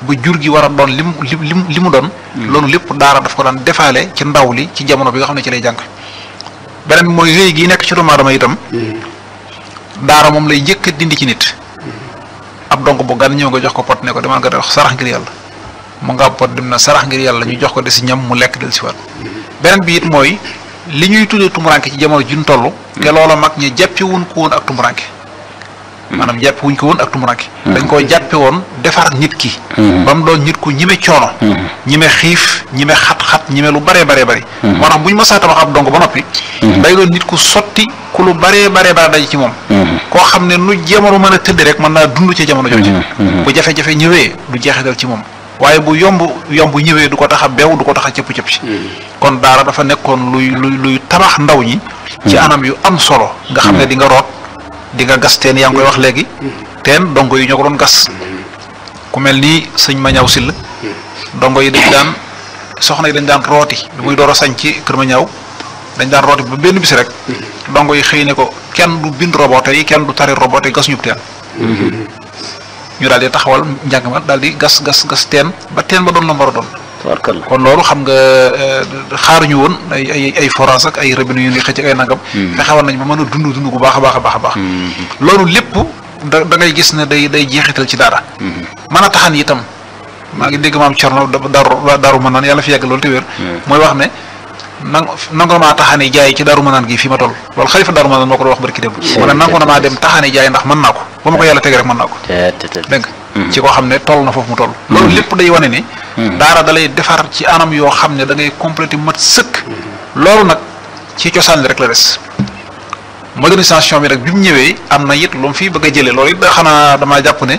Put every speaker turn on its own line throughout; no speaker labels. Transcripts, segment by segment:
ba jur gi war a doon lim lim li mu doon. loolu lépp daara daf ko daan defaale ci ndaw li ci jamono bi nga xam ne ci lay jàng. beneen bi mooy réy gi nekk ci doomu aadama itam. daara moom lay njëkk a dindi ci nit. ab donc bu gan ñëw nga jox ko pot ne ko demal nga def sarax ngir yàlla mu nga pot dem na sarax ngir yàlla ñu jox ko de si ñam mu lekk del si waat beneen bi it mooy li ñuy tuddee tumuranke ci jamono ji ñu toll. te loola mag ñi jàppi wuñ ko woon ak tumuranke maanaam jàppi wuñ ko woon ak tumuranke dañ koo jàppe woon defar nit ki. ba mu doon nit ku ñime coono. ñime xiif ñime xat-xat ñime lu baree baree bari. moo tax bu ñu mësaa tabax ab dong ba noppi. day doon nit ku sotti ku lu baree baree ba daj ci moom. koo xam ne nu jamono mën a tëdd rek mën naa dund ci jamono jooju. bu jafe-jafe ñëwee du jeexital ci moom. waaye bu yomb yomb ñëwee du ko tax a beew du ko tax a cëpp cëpp ci. kon daara dafa nekkoon luy luy luy tabax ndaw ñi. ci anam yu am solo. nga xam ne di nga root di nga gas teen yaa ngi koy wax léegi. teen dongo yi ñoo ko doon gas. ku mel ni sëñ Mañaw Sill. dongo yi dañ daan soxna yi dañ daan rooti bi muy door a sañ ci kër Mañaw dañ daan rooti ba benn bis rek. dongo yi xëy ne ko kenn du bind robote yi kenn du tari robote yi gas ñub teen. ñu daal di taxawal njàng ma daal di gas gas gas teen ba teen ba doon la mbar a doon. kon loolu xam nga xaaruñu woon ay ay ay forage ak ay robinet yu ñuy xëcc ak ay nangam. fexewoon nañ ba mën a dund dund bu baax a baax a baax a baax. loolu lépp da da ngay gis ne day day jeexital ci dara. mën a taxan itam maa ngi dégg maam Thierno Darou Darou Manane yàlla fi yàgg loolu te wér. mooy wax ne nang nangu na maa taxani jaay ci Darou Manane gi fi ma toll loolu xalifa Darou Manane moo ko doon wax barki démb. mu ne nangu na maa dem taxani jaay ndax mën naa ko ba ma ko yàlla teg rek mën naa ko. dégg nga ci koo xam ne toll na foofu mu toll. loolu lépp day wane ni. daara da lay defar ci anam yoo xam ne da ngay complété mat sëkk. loolu nag ci cosaan li rek la des. modernisation bi rek bi mu ñëwee am na it lu mu fi bëgg a jëlee loolu it xanaa damaa jàpp ne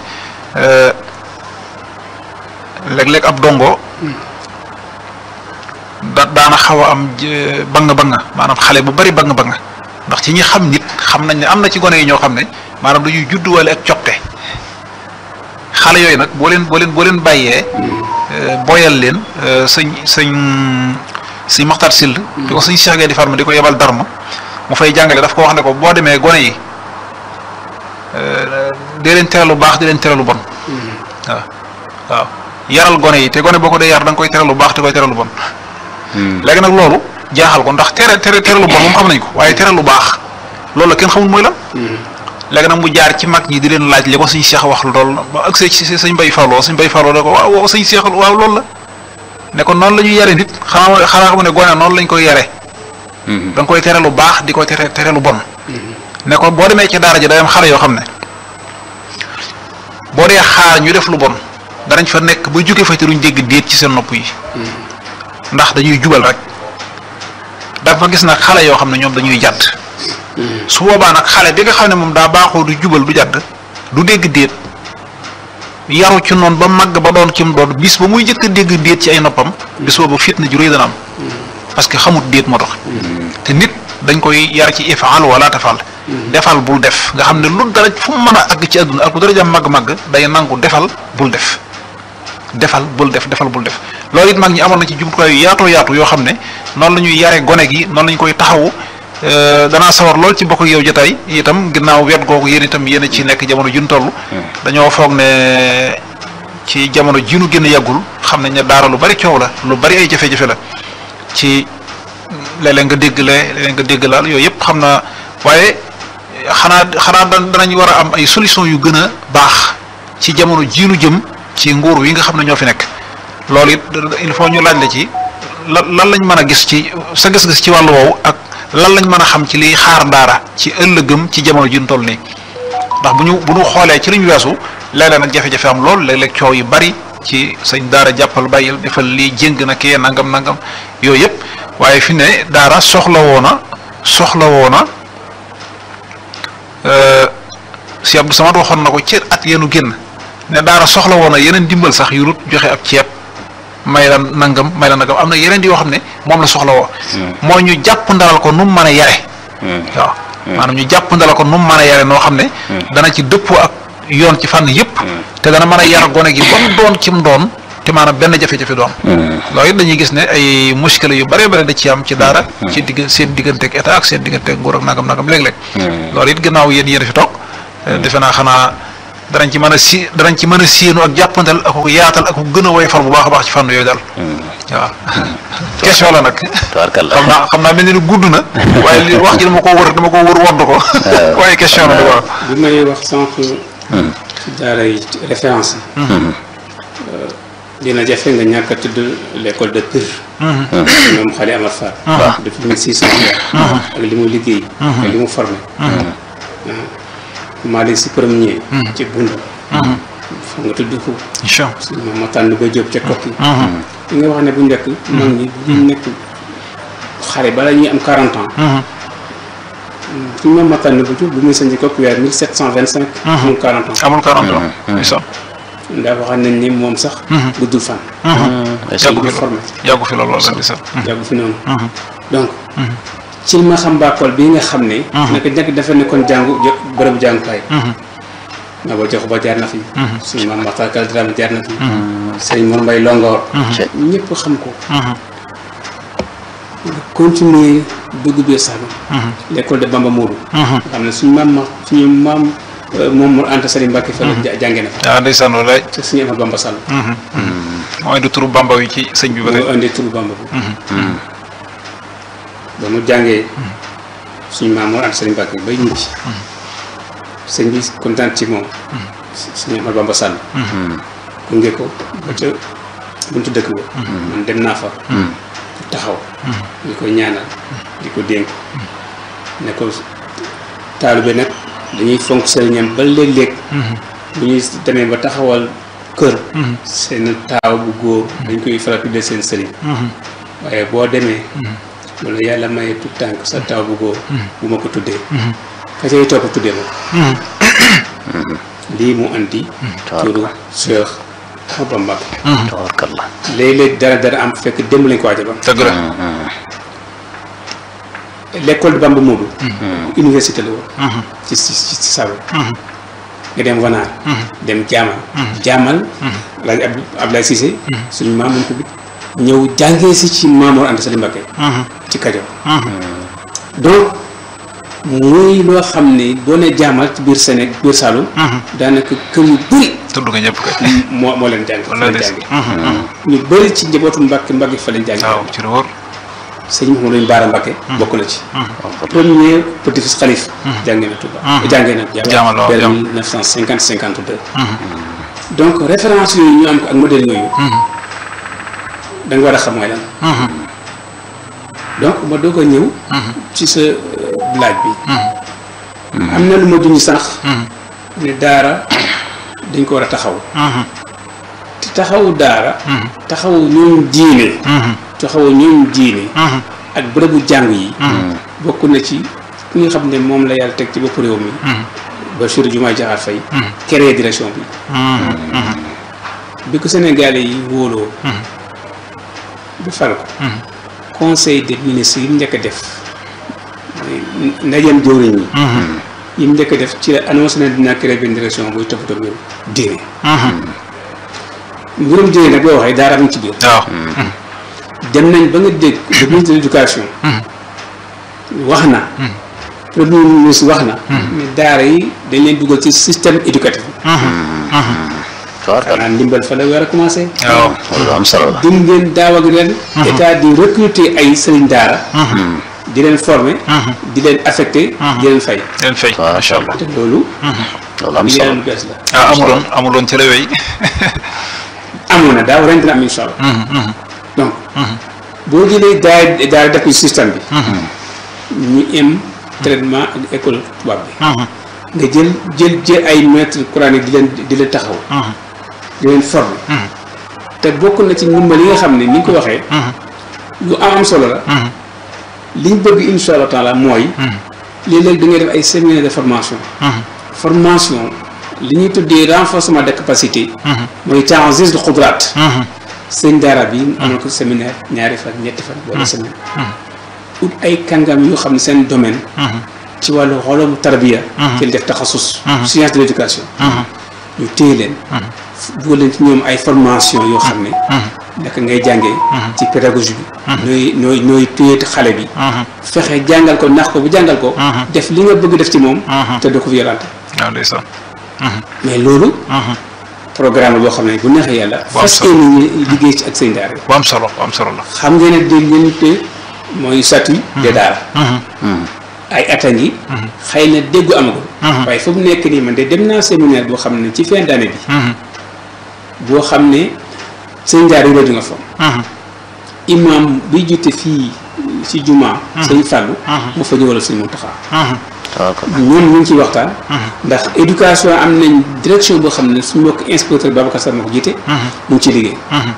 léeg-léeg ab dongo. da daana xaw a am bang bang maanaam xale bu bari bang bang ndax ci ñi xam nit xam nañ ne am na ci gone yi ñoo xam ne maanaam dañuy judduwale ak copte xale yooyu nag boo leen boo leen boo leen bàyyee boyal leen sëñ sëñ sëñ Maxtar Sill di ko sëñ Cheikh Gueye di farma di ko yebal darma mu fay jàngale daf ko wax ne ko boo demee gone yi dee leen tere lu baax di leen tere lu bon waaw waaw yaral gone yi te gone boo ko dee yar da nga koy tere lu baax te koy tere lu bon léegi nag loolu jaaxal ko ndax tere tere tere lu bon moom xam nañ ko waaye tere lu baax loolu la kenn xamul mooy lan léegi nag mu jaar ci mag ñi di leen laaj li ko sëñ Cheikh wax loolu ba ak ci sëñ Bay Falloo sëñ Bay Falloo da ko waaw waaw sëñ Cheikh waaw loolu la ne ko noonu la ñuy yare nit xanaa xanaa xam ne gone noonu lañ koy yare da nga koy tere lu baax di ko tere tere lu bon ne ko boo demee ci daara ji day am xale yoo xam ne boo dee xaar ñu def lu bon danañ fa nekk ba jóge fa te duñ dégg déet ci seen nopp yi ndax dañuy jubal rek dafa gis nag xale yoo xam ne ñoom dañuy jàdd su boobaa nag xale bi nga xam ne moom daa baaxoo du jubal du jàdd du dégg déet yaru ci noonu ba màgg ba doon ci mu doon bis ba muy jëkk a dégg déet ci ay noppam bis boobu fitna ju rëy dana am parce que xamut déet moo tax te nit dañ koy yar ci ifaal wala tafal defal bul def nga xam ne lu dara fu mu mën a àgg ci àdduna ak lu dara jam màgg-màgg day nangu defal bul def defal bul def defal bul def loolu it mag ñi amoon na ci jumtukaay yu yaatoo yaatu yoo xam ne noonu la ñuy yare gone gi noonu la ñu koy taxawu danaa sawar lool ci bokk ak yow jotaay itam ginnaaw wet googu yéen itam yéen a ci nekk jamono jun toll dañoo foog ne ci jamono jinu gën a yàggul xam nañ ne daara lu bari coow la lu bari ay jafe-jafe la ci léeg-léeg nga dégg lee léeg-léeg nga dégg laal yooyu yëpp xam naa waaye xanaa xanaa danañ war a am ay solution yu gën a baax ci jamono jiinu jëm ci nguur wi nga xam ne ñoo fi nekk loolu it il faut ñu laaj la ci lan lan lañ mën a gis ci sa gis-gis ci wàllu woowu ak lan lañ mën a xam ci liy xaar daara ci ëllëgëm ci jamono ji ñu toll nii ndax bu ñu bu ñu xoolee ci li ñu weesu léeg-léeg nag jafe-jafe am lool léeg-léeg coow yu bari ci sañ daara jàppal bàyyil defal lii jéng na kii nangam nangam yooyu yëpp waaye fi ne daara soxla woona soxla woona si Abdou Samad waxoon na ko ci at yenu génn ne daara soxla woona yeneen dimbal sax yu rut joxe ab ceeb may la nangam may la nangam am na yeneen yoo xam ne moom la soxla woo mooy ñu jàpp ndalal ko nu mu mën a yare waaw maanaam ñu jàpp ndalal ko nu mu mën a yare noo xam ne dana ci dëppoo ak yoon ci fànn yëpp te dana mën a yar gone gi ba mu doon ci mu doon te maanaam benn jafe-jafe doon loolu it dañuy gis ne ay muskila yu bare bare da ci am ci daara ci digg seen diggante ak état ak seen diggante ak nguur ak nangam nangam léeg-léeg loolu it gannaaw yéen yéen fi toog defe naa xanaa danañ ci mën a si danañ ci mën a séenu ak jàppandal ak ko yaatal ak ko gën a woyofal bu baax a baax ci fànn yooyu daal waaw question la nag
tabarkalla
xam naa xam naa mel ni gudd na waaye li wax ji dama ko wër dama ko wër wodd ko waaye question la waaw
bi may wax sànq ci daara yi ci référence yi dina jafe nga ñàkk a tudd l'école de Pire moom xale Amar Fall depuis mille six cent ak li mu liggéey ak li mu formé maa léegi si premier ci bund fa nga tudd ko
incha
si moom ma tànn ba jóob ca kokki li nga wax ne bu njëkk mag ñi bu ñu nekk xale bala ñuy am quarante ans suñu moom ma tànn ba jóob bu muy sañci kokki weer mille sept cent vingt cinq amul quarante ans
amul 40 ans incha
ndax waxal nañ ni moom sax guddul fan
yàggu
guddul
fi
formé
yàggu fi loolu wala di sax
yàggu fi noonu donc ci ma xam mbaakool bii nga xam ne naka njëkk dafa nekkoon jàngu jë- bërëbu jàngukaay maa ba jox ba jaar na fi suñu maam Maxtaar Kal Dramé jaar na fi sëriñ Mor Mbay Longoor ñëpp xam ko nga continuer dugg biir Saalum l'école de Bamba Mourou nga xam ne suñu maam ma suñu maam euh, moom Mor Anta Sali Mbàkke fa la ja- jànge na fa
waaw ndeysaan walaay
te suñu Amadou Bamba Sall
mooy du turu bamba wi ci sëñ bi ba tey
moo indi turu Bamba bi ba mu jàngee suñu maam Mor Anta Sali Mbàkke bay ñibbi sëñ bi kontaan ci moom suñu Amadou Bamba Sall gunge ko ba ca buntu dëkk ba man dem naa fa taxaw di ko ñaanal di ko dénk ne ko taalibe nag dañuy fonk sëriñam ba léeg-léeg bu ñuy demee ba taxawal kër seen taaw bu góor dañ koy faral tuddee seen sëriñ waaye boo demee wala yàlla maye tout tànk sa taaw bu góor bu ma ko tuddee ka cay topp tuddee ma ko lii mu andi turu Cheikh Ahmadou Bamba
tabarkalla
léeg-léeg dara dara am fekk démb lañ ko waajal ba
dëgg la
l'école de Bamba Modou université la woon ci ci ci ci Saloum nga dem Wanaar dem Jaamal Jaamal Alaaji Abdou Abdoulaye Cissé suñu maam ko bi ñëw jàngee si ci Maamoor Anta Sali Mbakke ci Kajoor donc muy loo xam ne boo ne Jaamal ci biir Sénégal biir Saloum daanaka kër yu bëri
tudd nga ñëpp kay
moo moo leen jàng fa
wala
leen
des
jànge ñu bëri ci njabootu Mbàkke Mbàkke fa leen jànge
waaw ci la wóor
sëñ Mouhamadou Lamine Bara Mbacké bokk na ci premier petit fils xalif jàngee na Touba jàngee na
Jaamal waaw,
vers
Jaamal.
1950 52 donc référence yooyu ñu am ko ak modèle yooyu da nga war a xam mooy lan donc ma doog a ñëw ci sa euh, laaj bi am na lu ma duñu sax ne daara dañ ko war a taxaw te taxawu daara taxawu ñoom diine taxawu ñoom diine ak bërëbu jàng yi bokk na ci ki nga xam ne moom la yàlla teg ci bopp réew mi Bassirou Diomaye Diakhar Faye créé direction bi bi ko Sénégalais yi wóoloo bu fal ko conseil des ministres yi mu njëkk a def mooy ndajeem jëwriñ yi yi mu njëkk a def ci la annoncé na dina créé benn direction buy toppatoo mbirum diine mbirum diine nag boo waxee daara mu ci biir
waaw
dem nañ ba nga dégg le ministre de l'éducation wax na premier ministre wax na mais daara yi dañ leen dugal ci système éducatif
tabarkalla
xanaa ndimbal fa la war a commencé
waaw
loolu am solo la
dim ngeen daaw ak ren état di recruter ay sëriñ daara di leen former di leen affecté di leen fay
leen fay macha allah
te loolu
loolu am
li
solo
leen lu bees la
ah amuloon amuloon ci la wéy
amoon na daaw ren dina am incha allah donc boo jëlee daara daara def ko ci système bi ñu am traitement ak école tubaab bi nga jël jël jël ay maître coranique di leen di leen taxaw di leen former te bokk na ci ndimbal yi nga xam ne ni nga ko waxee lu am am solo la liñ bëgg insha allah taala mooy léeg-léeg da ngay def ay séminaire de formation formation li ñuy tuddee renforcement de capacité mooy ta'ziz de xudraat sëñ daara bi amal ko séminaire ñaari fan ñetti fan wala semaine ut ay kàngam yoo xam ne seen domaine ci wàllu xolomu tarbiya ci def taxasus science de l'éducation ñu téye leen dugal leen ci ñoom ay formation yoo xam ne naka ngay jàngee ci pédagogie bi nooy nooy nooy téye xale bi fexe jàngal ko nax ko bu jàngal ko def li nga bëgg def ci moom te du ko violente
waaw ndeysaan
mais loolu programme boo xam ne bu neexee yàlla
Waaw,
fas
sax.
yéene ñu liggéey ci ak seen daara yi
bu am solo bu am solo la.
xam ngeen ne dégg ngeen te mooy statut de daara ay at a ngi xëy na déggu amagul waaye fu mu nekk nii man de dem naa séminaire boo xam ne ci fin d'année bi boo xam ne sëñ daara yi la nga fa imam bi jiite fii ci juma sëñ Fallou moo fa ñëwal sëñ Mountakha
tabarkalla
ñoom ñu ngi ciy waxtaan ndax éducation am nañ direction boo xam ne suñu mbokk inspecteur Babacar Sarr moo ko jiite mu ngi ciy liggéey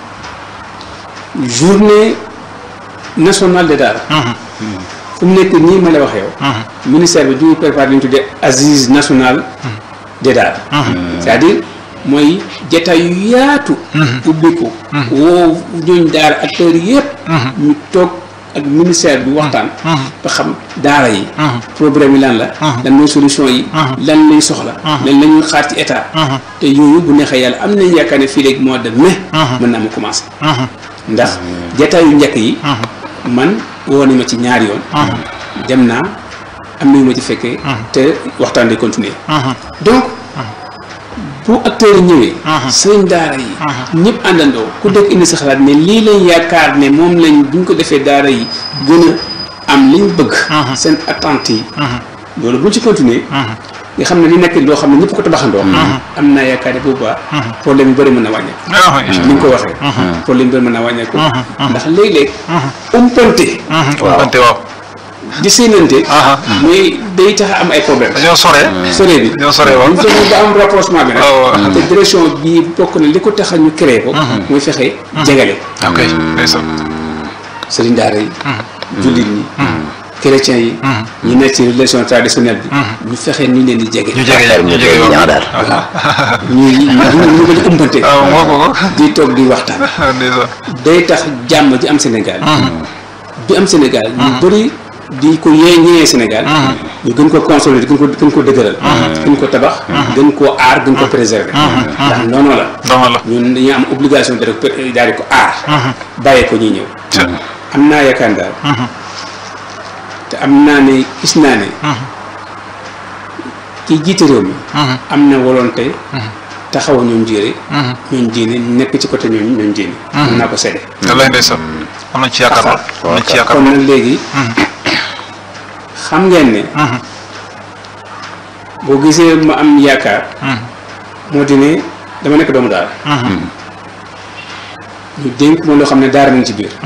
journée nationale de daara fu mu nekk nii ma la wax yow ministère bi du ñu préparé li ñu tuddee assise nationale des daara c'est-à-dire mooy jataay yu yaatu ubbiku woo ñooñ daara acteurs yëpp ñu toog ak ministère bi waxtaan ba xam daara yi problème yi lan la lan mooy solution yi lan lañ soxla lan la ñuy xaar ci état te yooyu bu neexee yàlla am nañ yaakaar ne fii léegi mois de mai mën naa ma commencé ndax jataay yu njëkk yi man woo nañ ma ci ñaari yoon dem naa am na yu ma ci fekkee te waxtaan day continuer donc bu acteurs yi ñëwee sëñ daara yi ñëpp àndandoo ku dëkk indi sa xalaat ne lii lañ yaakaar ne moom lañ bu ñu ko defee daara yi gën a am liñ bëgg seen attente yi loolu buñ ci continuer nga xam ne li nekk loo xam ne ñëpp ko tabaxandoo am naa yaakaar ne boobaa problème yu bëri mën na wàññeeku ni nga ko waxee problème yu bëri mën na wàññeeku ndax léeg-léeg umpante
waaw wante waaw.
di séenante mooy day tax a am ay problème
dañoo sore.
sore bi
dañoo sore waaw.
bu fekkee ba am rapprochement bi
waaw.
nag te direction bi bokk na li ko tax a ñu créé ko mooy fexe jegale
ok ndeysaan.
sëriñ daara yi jullit ñi chrétiens yi ñi nekk ci relation traditionnelle bi ñu fexe ñu leen di jege
ñu jege ñu jege yoon.
ñaa daal
ñu ñu ñu ko di umpante
waaw moo ko ko.
di toog di waxtaan
ndeysaan.
day tax jàmm ji am Sénégal bi am Sénégal ñu bëri di ko yee ñëwee Sénégal ñu gën ko consolider gën ko gën ko dëgëral gën ko tabax gën koo aar gën ko préserver ndax noonu la
dama la.
ñun dañuy am obligation de rek daal di ko aar bàyyee ko ñuy ñëw am naa yaakaar daal te am naa ne gis naa ne kii jiite réew mi am na volonté taxaw ñoom jéere ñoom jéene nekk ci côté ñoom ñoom jéene mën naa ko sedde
wallaay ndeysaan. am nañ ci yaakaar lool. am nañ ci yaakaar
kon
lool.
nag léegi xam ngeen ne boo gisee ma am yaakaar moo di ne dama nekk doomu daara ñu dénk ma loo xam ne daara nañ ci biir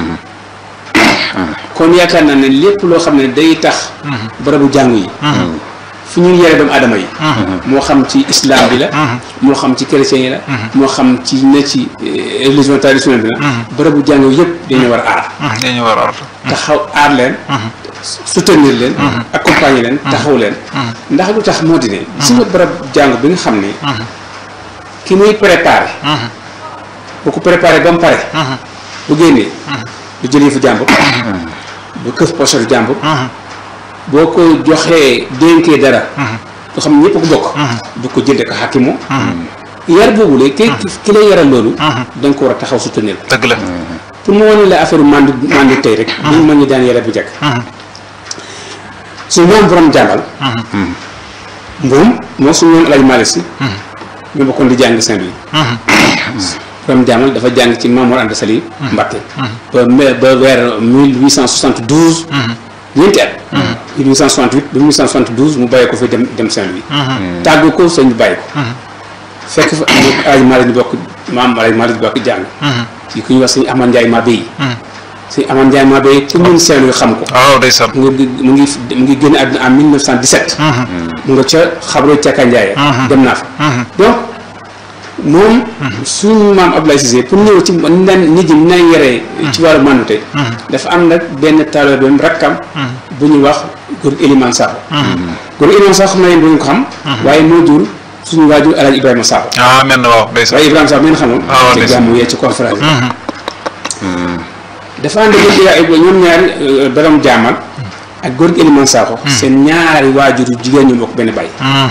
kon yaakaar naa ne lépp loo xam ne day tax barabu jàngu yi fu ñuy yare doomu aadama yi moo xam ci islam bi la moo xam ci chrétien yi la moo xam ci ne ci eh, religion traditionnelle bi la barabu jàngu yëpp dañu war a aar
dañu war a artu.
taxaw aar leen soutenir leen accompagner leen taxaw leen ndax lu tax moo di ne si nga barab jàng bi nga xam ne ki muy préparé bu ko préparé ba mu pare bu génnee du jëlee fu jàmbur du këf pochette jàmbur boo ko joxee dénkee dara loo xam ne ñëpp ko bokk du ko jënde ko xakimu yar boobu la ki ki lay yaral loolu da nga ko war a taxaw soutenir ko
dëgg la.
pour mu wane la affaire mandu mandu tey rek ñu mën ñu daan yare bu njëkk su moom borom jàngal moom moo suñu moom Alaaji Malick Si ñu bokkoon di jàng Saint-Louis borom jàngal dafa jàng ci Mamour Anta Sali Mbacké ba me- ba weer 1872 ñeenti at 1868 ba 1872 mu bàyyi ko fi dem dem Saint-Louis tàggu ko sëñ bi bàyyi ko fekk fa Alaaji Malick ñu bokk maam Alaaji Malick bokk jàng ci ku ñuy wax sëñ Amane Ndiaye Mabé yi sëñ Amane Ndiaye Mabé yi ku ñun Saint-Louis xam ko
waaw ndeysaan.
mu ngi mu ngi mu ngi génn àdduna en 1917. mu nga ca xabro Caka Ndiaye. dem naa fa. donc moom. suñu maam Abdoulaye Cissé pour ñëw ci ni daan nit ñi ni daan yaree. ci wàllu mandute. dafa am nag benn taalibeem rakkam. bu ñuy wax góor Elimane Sakho. góor Elimane Sakho xam na yéen bu ñu ko xam. waaye moo jur suñu waajur El Hadj Ibrahima Sakho.
ah mel na waaw ndeysaan.
waaye Ibrahima Sakho ngeen xamul.
Ah, waaw,
ci
ndeysaan.
gàmmu yee ci conférence bi. dafa ànd ak ñoom ñaari borom jaamal ak góor gi Elimane Sakho seen ñaari waajur yu jigéen ñu bokk benn baay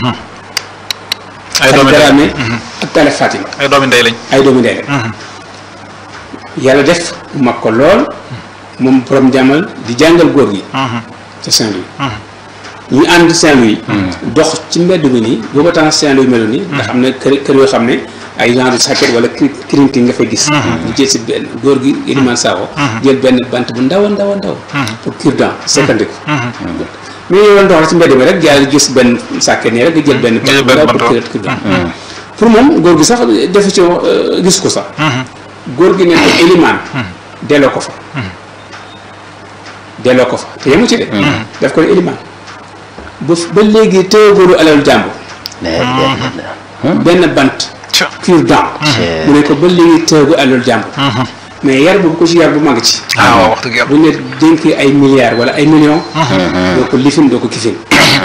ay doomi
Xadi
ndey
Daraame ak Tale Fatima
ay doomi ndey lañ.
ay doomi ndey la yàlla def mu mag ko lool moom borom jaamal di jàngal góor gi ca Saint-Louis ñu ànd Saint-Louis dox ci mbedd mi nii booba temps Saint-Louis melo nii nga xam ne kër kër yoo xam ne ay genre sàkket wala kirinti nga fay gis ñu jël si benn góor gi Elimane Sakho jël benn bant bu ndaw a ndaw a ndaw pour cure-dent sekkandi ko mais yow doon dox ci mbedd mi rek jaay gis benn sàkket nii rek nga jël benn
Nga jël
bant bu
benn
ndaw pour
bant.
cure-dent pour moom góor gi sax defu ci gis ko sax góor gi ne ko Elimane delloo ko fa delloo ko fa te yemu ci de daf ko ne Elimane ba ba léegi téegóoru alal jàmbur benn bant
Ca.
cure-dent
Cee.
mu ne ko ba léegi téegu alal jàmbur mais yar boobu ko ci yar bu mag ci
ah waaw wax dëgg yàlla
bu ne dénkee ay milliards wala ay millions doo ko lifin doo ko kifin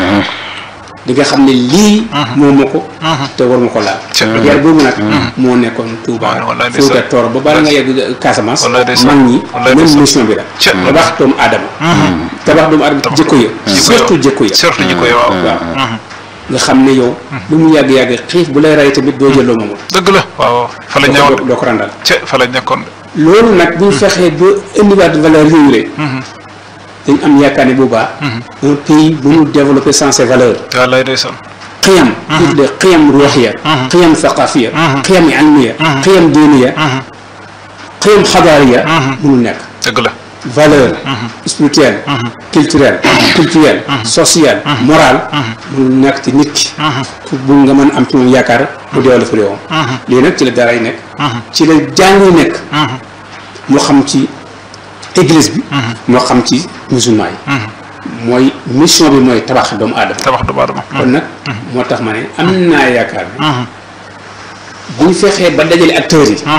di nga xam ne lii moo ma ko te war ma ko laal
Ca.
yar boobu nag moo nekkoon Touba
Wallaay, wallaay,
Fouta
ndeysaan.
Tooro ba bala nga yegg Casamance
Wallaay, ndeysaan.
mag ñi
Wallaay,
même
ndeysaan.
mission bi la
Ca.
tabax doomu aadama tabax doomu aadama jikko ya surtout jikko ya
surtout jikko yi waaw
waaw nga xam ne yow lu mu yàgg-yàgg xiif bu lay rey tamit doo jël loo moomul
dëgg la waaw fa la
doo
ñëwoon
ko doo ko randal
ca fa la nekkoon
loolu nag bu ñu fexee ba indiwaat valeur yooyu rek dañ am yaakaar ne boobaa un pays bu ñu développé sans ces valeurs
wallaay ndeysaan
xiyam ñu tuddee xiyam ruuxiya xiyam thaqafiya xiyam ilmiya xiyam diiniya xiyam xadaariya mënul nekk
dëgg la
valeur spirituelle culturelle culturelle sociale morale mënul nekk ci nit ki pour bu nga mën am ci moom yaakaar mu développé réewam lii nag ci la dara yi nekk ci la jàng yi nekk moo xam ci église bi moo xam ci musulman yi mooy mission bi mooy tabax doomu aadama
tabax doomu aadama
kon nag moo tax ma ne am naa yaakaar ne bu ñu fexee ba dajale acteurs yi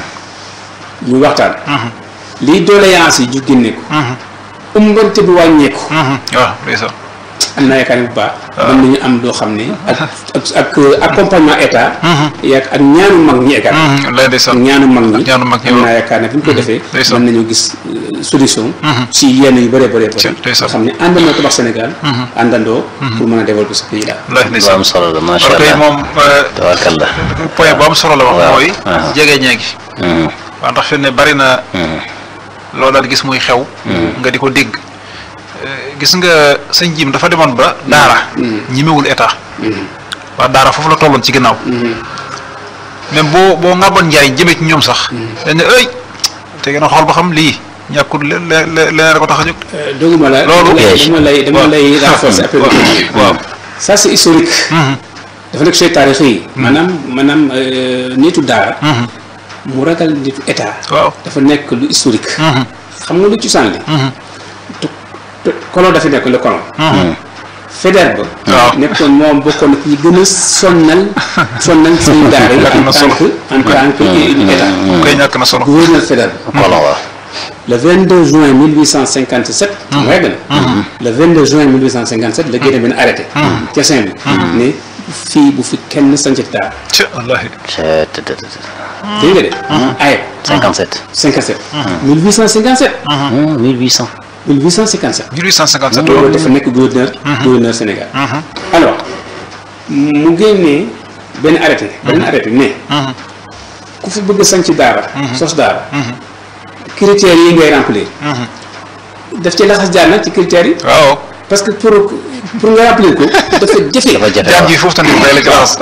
ñu waxtaan lii doléance yi ñu génne ko umbante bi wàññeeku
waaw ndeysaan
am naa yaakaar ne bu baax mën nañu am loo xam ne ak ak ak accompagnement état yak ak ñaanu mag ñi égat
wallaay ndeysaan
ñaanu mag ñi
ñaanu mag ñi
am
waaw.
naa yaakaar ne bu ñu ko defee
ndeysaan.
mën nañu gis euh, solution si yenn yu bëree bëree bëri
Ci-
nga
ndeysaan.
xam ne àndandoo tabax Sénégal àndandoo pour mën a développer ce pays là
wallaay
lu
ndeysaan
am solo la macha
parce que
allah
moom euh,
tabaarkalla
point bu am solo la wax
Waaw.
mooy
Ah.
jege ñeegi waaw ndax fi ne bari na loolu daal gis muy xew nga di ko dégg Euh, gis nga sëñ jim dafa demoon ba daara ñimewul état waa daara foofu la tolloon ci ginnaaw même boo boo ŋàbboon njaay jëmee ci ñoom sax dañ ne ëy te gën a xool ba xam lii ñàkkul le le le leneen ko tax a jóg
doguma la
Loolu-
dama lay dama lay dama lay renforcer après
waaw
ça c'est historique dafa nekk say taarix yi maanaam maanaam euh, nitu daara mu ragal nitu état
waaw
dafa nekk lu historique xam nga lu ci sànni te te colon dafa nekk le colon Faidherbe ba
Waaw.
nekkoon moom bokkoon na ci ñi gën a sonnal sonnal seen daara yi en
na
tant
solo.
que en tant que état
koy ñàkk na solo
gouverneur Faidherbe
kolon waaw
le 22 juin 1857. xam nga yàgg na. le 22 juin 1857 la génne benn arrêté. ca Saint-Louis. ne fii bu fi kenn sañcati daara.
ci wallaahi
c'est te- te- te-
dégg nga de. ayib
57
57. 1857.
Hmm, 1800
1857.
1857
loolu dafa nekk gouverneur. gouverneur Sénégal. alors mu génnee benn arrêté. benn arrêté ne. ku fi bëgg a sañc daara. sos daara. critères yi ngay remplir. daf ci laxas jaar nag ci critères yi.
waaw
parce que pour pour nga remplir ko dafa jafe.
dafa jafe
jaam
waaw
ji foofu tamit bay la glace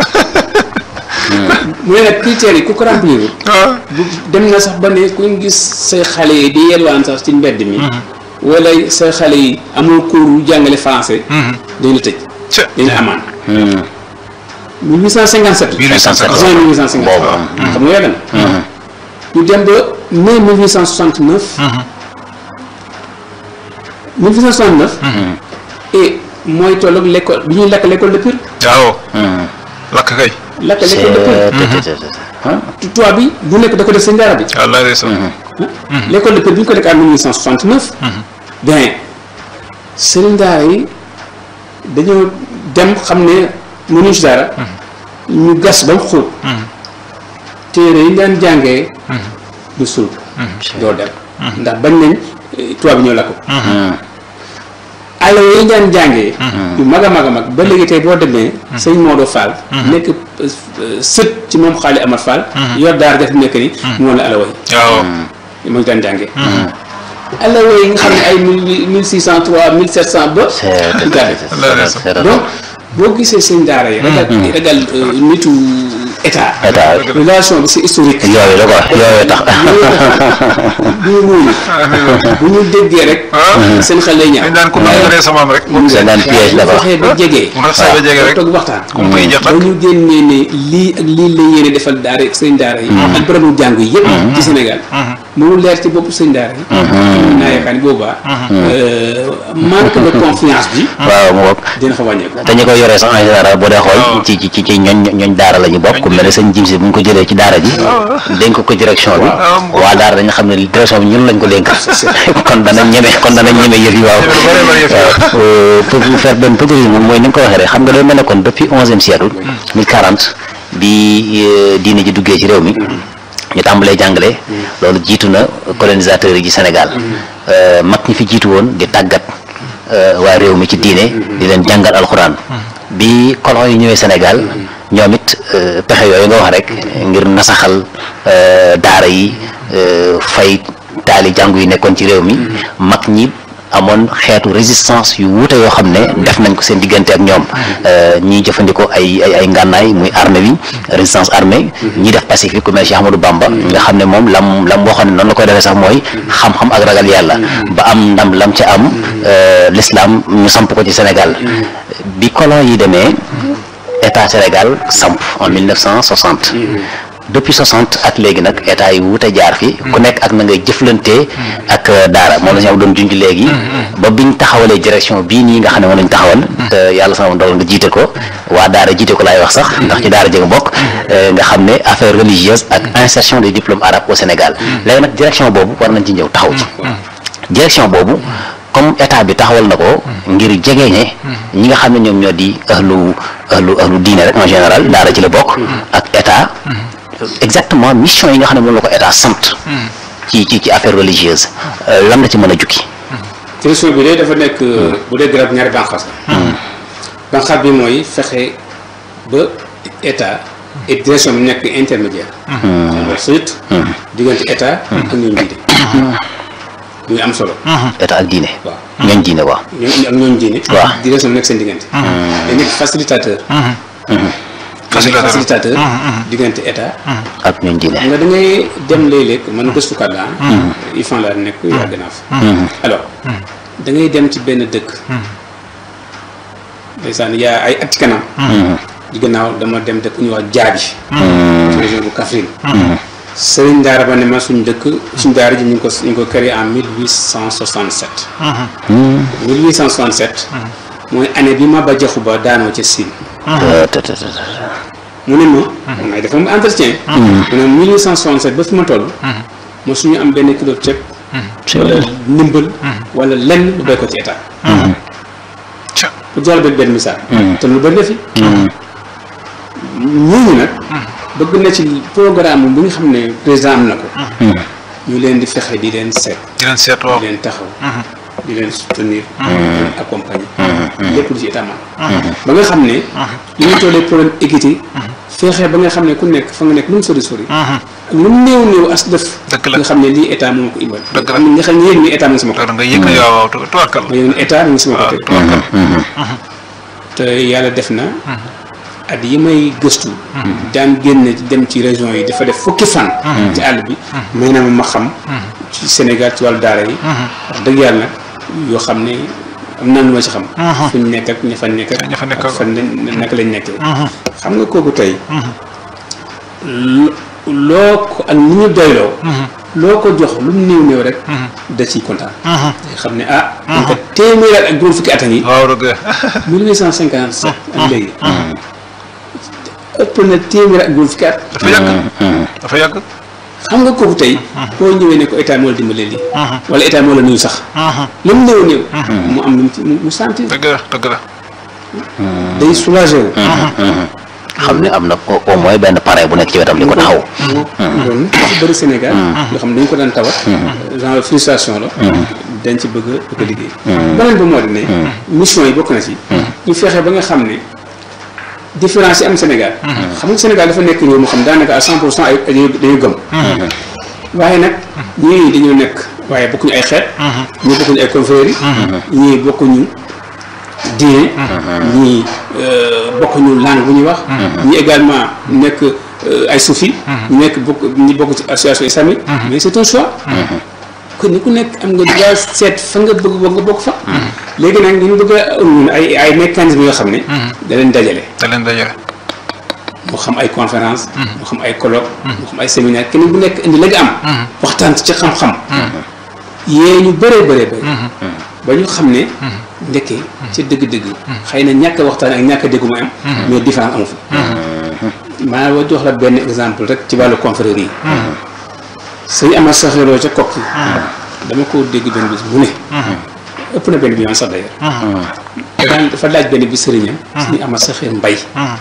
mu ne nag critères yi ku ko remplir bu dem na sax ba ne kuñ gis say xale yi di yelwaan sax ci mbedd mi. wala say xale yi amul cours jàngale français. dañ la tëj
ci
dañ la amaan.
Hmm,
1857 la.
1857
juin 1857
boobu
xam nga yàgg na. ñu dem ba mai 1869. 1869. et mooy tolloog l'école bi ñuy lakk l'école de Pire.
waaw
hmm.
lakk kay
lakk
c'est
l'école de Pire.
te- te- te- te- hein?
tubaab bi bu nekk da ko def seen daara bi.
wallaahi ndeysaan
l'école de Pire bi ñu ko nekk en 1869. bien sëriñ daara yi dañoo dem xam ne mënuñu si dara. ñu gas ba mu xóot. téere yi ñu daan jàngee. ñu suul ko. doo dem. ndax bañ nañ eh, tubaab bi ñoo lakk ko.
Hmm,
àll yi ñu daan jàngee. yu mag a mag a mag ba léegi tey boo demee. sëñ Maodo Fall. nekk euh, sët ci moom xaali Amar Fall. yor daara def nekk ni. mu woon la alawa yi
waaw
moo ñu daan jàngee. alawa yi nga xam ne ay mille mille six cent trois mille sept cent ba.
c'est
donc boo gisee seen daara yi. ragal ragal nitu état.
état
relation bi c'est historique.
yooyu la quoi yooyu tax.
bu ñu muuñu bu ñu déggee rek. seen xel lay ñaaw.
dañ daan ko nangalee sa maam rek.
c'est un piège là
waaye bu fexee ba jege.
mu tax ba jege rek
toog waxtaan.
comme muy jeex
ba ñu génnee ne lii ak lii la yéene defal daara sëñ daara yi. ak bërëbu jàng yi yëpp. ci Sénégal. mu leer ci bopp sëñ daara yi. mën naa yaakaar ni boobaa. manque de confiance bi.
waaw mu bokk
dina fa wàññeeku.
te ñi koy yoree sax en général boo dee xool ci ci ci ñooñ ñooñ daara la ñu bokk ku mel ne sëñ jim si bu ñu ko jëlee ci daara ji dénk ko direction bi waa daara dañu xam ne direction bi ñun lañ ko dénk kon dana ñeme kon dana ñeme yëf yi waaw waaw pour vous faire benn petit résumé mooy ni nga ko waxee rek xam nga day mel ne kon depuis onzième siècle mille quarante bi diine ji duggee ci réew mi ñu tàmbalee jàngale loolu jiitu na colonisateurs yi ci Sénégal mag ñi fi jiitu woon di tàggat waa réew mi ci diine di leen jàngal alxuraan bi colon yi ñëwee Sénégal ñoom it pexe yooyu nga wax rek ngir nasaxal daara yi fay taali jàngu yi nekkoon ci réew mi mag ñi amoon xeetu résistance yu wuute yoo xam ne def nañ ko seen diggante ak ñoom ñiy jëfandikoo ay ay ay ngànnaay muy armée bi résistance armée ñi def pacifique ku mel Cheikh Ahmadou Bamba nga xam ne moom lam lam waxoon ne noonu la koy defee sax mooy xam-xam ak ragal yàlla ba am ndam lam ca am l'islam ñu samp ko ci Sénégal bi colon yi demee état Sénégal samp en 1960 depuis 60 ak léegi nag état yi wuute jaar fi ku nekk ak na ngay jëflante ak daara moom la ñu am doon junj léegi ba biñ taxawalee direction bii nii nga xam ne moom lañ taxawal te yàlla sama dogal nga jiite ko waa daara jiite ko laay wax sax ndax ci daara jëng bokk nga xam ne affaire religieuse ak insertion des diplômes arabes au Sénégal léegi nag direction boobu war nañ ci ñëw taxaw ci direction boobu comme état bi taxawal na ko ngir jegeñe ñi nga xam ne ñoom ñoo di ahlu ahlu ahlu diine rek en général daara ci la bokk ak état exactement mission yi nga xam ne moom la ko état sant ci ci ci affaire religieuse lan la ci mën a jukki
direction bi de dafa nekk bu dee garab ñaari banqaas la banqaas bi mooy fexe ba état et direction bi nekk intermédiaire alors surtout diggante état ak ñooñu diine muy am solo
état ak diine
waaw
ñooñ diine waaw
ñooñu ak ñooñu diine
waaw
direction bi nekk seen diggante day nekk facilitateur
facilitateur
facilitateur diggante état
ak ñooñ diine
nga da ngay dem léeg-léeg man gëstukat laa ifan laa nekk yàgg naa fa alors da ngay dem ci benn dëkk ndeysaan yaa ay at ci kanam di gannaaw dama dem dëkk ñuy wax jaabi ci région bu Kaffrine sëriñ daara ba ne ma suñ dëkk suñ daara ji ñu ngi ko ñu ngi ko créé en 1867 1867 mooy année bi ma ba jaxu ba daanoo ca Siin mu ne ma may dafa mu entretien mu ne 1867 ba fi ma toll ma suñu am benn kilo ceeb wala ndimbal wala lenn lu béy ko ci état pour jox la benn benn misaal te lu bëri na fi ñooñu nag bëgg na ci programme bu nga xam ne président am na ko ñu leen di fexe di leen seet
di leen seet waaw
di leen taxaw di leen soutenir di leen accompagner lépp lu ci état man ba nga xam ne li ñu tollee problème équité feexee ba nga xam ne ku nekk fa nga nekk lu mu sori sori ak lu mu néew néew as def
Dëgg la.
nga xam ne lii état moo ko imbal
Dëgg la.
am na nga xam ne yéeg ni état mu ngi sama
da
côté
nga yëg ne waaw waaw tu- tubarkal
ma yéeg ni état mu ngi sama côté
tubarkal
te yàlla def na at yi may gëstu daan génn dem ci région yi dafa def fukki fan ci àll bi may na ma ma xam ci Sénégal ci wàllu daara yi wax dëgg yàlla nag yoo xam ne am na lu ma ci xam fu ñu nekk ak ña fa nekk
Ña fa nekk
ak fan lañ naka lañ nekkee xam nga kooku tey lo- loo ko ak ni ñu doyloo loo ko jox lu mu néew néew rek da ciy kontaan day xam ne ah dañ ko téeméer at ak juróom fukki at a ngi
waaw dëgg
1857 ak léegi ëpp na téeméer ak juróom fukki at
dafa yàgg dafa yàgg
xam nga kooku tey boo ñëwee ne ko état moo la dimbalee lii wala état moo la nuyu sax lu mu néew néew mu am lu mu ci mu mu sentir
dëgg la dëgg la
day soulagé wu
xam ne am na au au moins benn parrain bu nekk ci wetam di ko taxaw
loolu dafa bëri Sénégal yoo xam ne dañu ko daan tawat genre frustration la dañ ci bëgg a bëgg a liggéey beneen ba moo di ne mission yi bokk na ci ñu fexe ba nga xam ne différence yi am Sénégal xam nga Sénégal dafa nekk réew moo xam daanaka à cent pour cent ay dañu dañu gëm waaye nag ñii dañoo nekk waaye bokkuñu ay xeet ñii bokkuñu ay confréries yi ñii bokkuñu diine ñii bokkuñu langue bu ñuy wax ñii également nekk ay soufi ñu nekk bokk ñi bokk ci association islamique mais c'est un choix kon ni ku nekk am nga droit seet fa nga bëgg ba nga bokk fa léegi nag ñu bëgg a ñun ay ay mécanismes yoo xam ne da leen dajale
da leen dajale
moo xam ay conférence moo xam ay colloque moo xam ay séminaire kenn bu nekk indi la nga am waxtaan ci xam-xam yee ñu bëree bëree bëri ba ñu xam ne ndekkee ca dëgg-dëgg xëy na ñàkk a waxtaan ak ñàkk a déggu ma am mais différence amu fi maa wa jox la benn exemple rek ci wàllu confrérie yi sëñ Amar Saxiroo ca kokki dama ko dégg benn bis mu ne ëpp na benn bi yoon sax d'ailleurs daan dafa laaj benn bi sëriñam sëñ Amar Saxir Mbay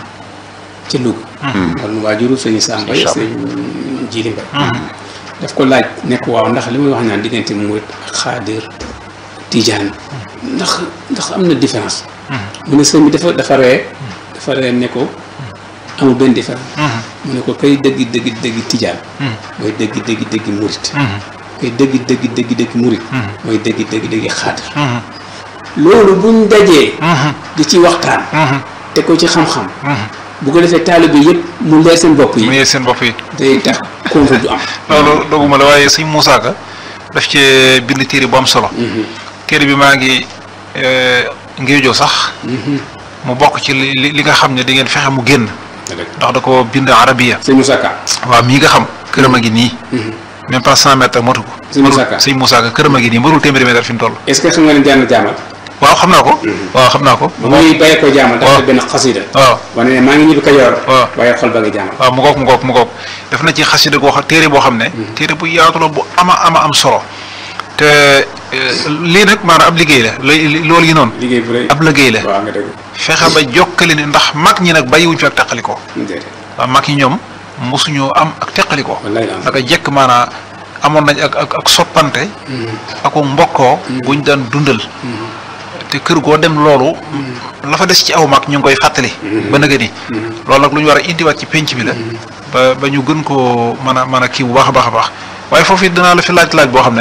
ca Louga kon waajuru sëñ Saa Mbay sëñ Jili Mbay daf ko laaj nekk waaw ndax li muy wax naan diggante murit ak xaadir tijaan ndax ndax am na différence mu ne sëñ bi dafa dafa ree dafa ree ne ko amul benn différence mu ne ko kay dëgg dëgg dëgg tijaan mooy dëgg dëgg dëgg murit kay dëgg dëgg dëgg dëgg murit mooy dëgg dëgg dëgg xaadir loolu buñ dajee di ci waxtaan te ko ci xam-xam bu ko defee taalibe yëpp mu leer seen bopp
mu
yi
yee seen bopp yi
day tax conflit du am
loolu doguma la waaye sëñ Moussa Ka daf cee bind téere bu am solo téere bi maa ngi ngéejoo sax mu bokk ci li li li nga xam ne di ngeen fexe mu génn ndax da ko bind arabiya
sëñ Moussa Ka
waaw mii nga xam këram a ngi nii même pas cent mètres motu ko
Sëñ Moussa Ka.
sëñ Moussa Ka këram a ngi nii mbarul téeméeri mètre fi mu toll
est-ce que xam nga ne jaar na jaamal
waaw xam naa ko waaw xam naa ko
ba muy bàyyee ko jaamal dafa
waaw.
def benn xasida
waaw
wane ne maa ngi ñibbi Kajoor
waaw.
waaye xol ba nga jaamal
waaw mu ngoog mu ngoog mu ngoog def na ci xasida goo xam téere boo xam ne téere bu yaatu la bu ama ama am solo te eh, lii nag maanaam ab liggéey la li- loolu yi noonu
liggéey bu rëy
ab liggéey la
waaw nga dëgg
fexe ba jokkale ni ndax mag ñi nag bàyyiwuñ fi ak teqalikoo
déedéet
waaw mag ñi ñoom mosuñoo am ak teqalikoo
wallaay la am.
naka jekk maanaam amoon nañ ak ak ak soppante ak mbokkoo buñ daan dundal te kër goo dem loolu la fa des ci aw mag ñu ngi koy fàttali ba nëgë ni loolu nag lu ñu war a indiwaat ci penc bi la ba ba ñu gën koo mën a mën a kii bu baax a baax a baax waaye foofu it dinaa la fi laaj laaj boo xam ne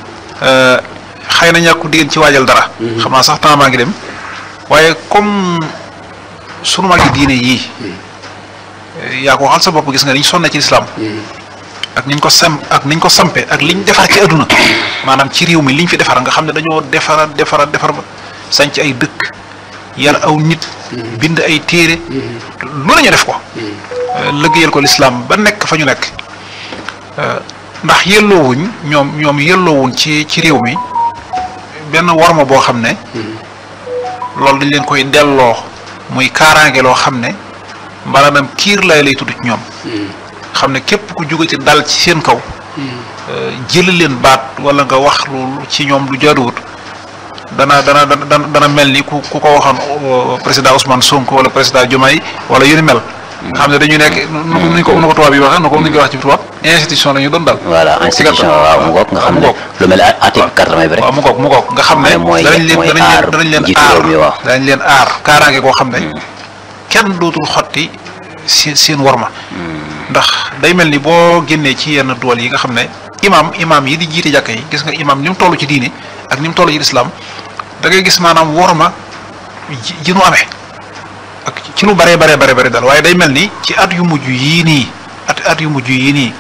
xëy na ñàkku di ngeen ci waajal dara xam naa sax temps maa ngi dem waaye comme sunu mag yi diine yii yaa ko waxal sa bopp gis nga niñ sonne ci lislaam ak niñ ko sam ak niñ ko sampe ak liñ defar ci adduna maanaam ci réew mi liñ fi defar nga xam ne dañoo defara defara defar ba sanc ay dëkk yar aw nit bind ay téere lu nañu def ko liggéeyal ko lislaam ba nekk fa ñu nekk ndax yelloowuñ ñoom ñoom yelloowuñ ci ci réew mi benn warma boo xam ne loolu dañ leen koy delloo muy kaaraange loo xam ne maanaam kiir lay lay tudd ci ñoom xam ne képp ku jóge ci dal ci seen kaw jëli leen baat wala nga wax lu ci ñoom lu jaaduwut dana dana dana dana mel ni ku ku ko waxoon président Ousmane Sonko wala président Diomaye wala yu ni mel. nga xam ne dañu nekk nu nu ñu ko nu ko tubaab yi waxee nu ko nu ñu ko wax ci tubaab institution la ñu doon dal.
voilà institution waaw mu ngoog nga xam ne lu mel ne article quatre-vingt bi rek.
waaw mu ngoog mu ngoog nga xam ne.
mooy
danañ leen
mooy
danañ
aar
leen danañ leen
jiitu
aar
réew mi waaw.
danañ leen aar kaaraange koo xam ne. kenn dootul xotti seen seen warma. ndax day mel ni boo génnee ci yenn dool yi nga xam ne imaam imaam yi di jiite jàkka yi gis nga imaam ni mu toll ci diine ak ni mu toll ci lislaam da ngay gis maanaam worma ji ji nu amee ak ci lu baree baree bare bare daal waaye day mel ni ci at yu mujj yii nii at at yu mujj yii nii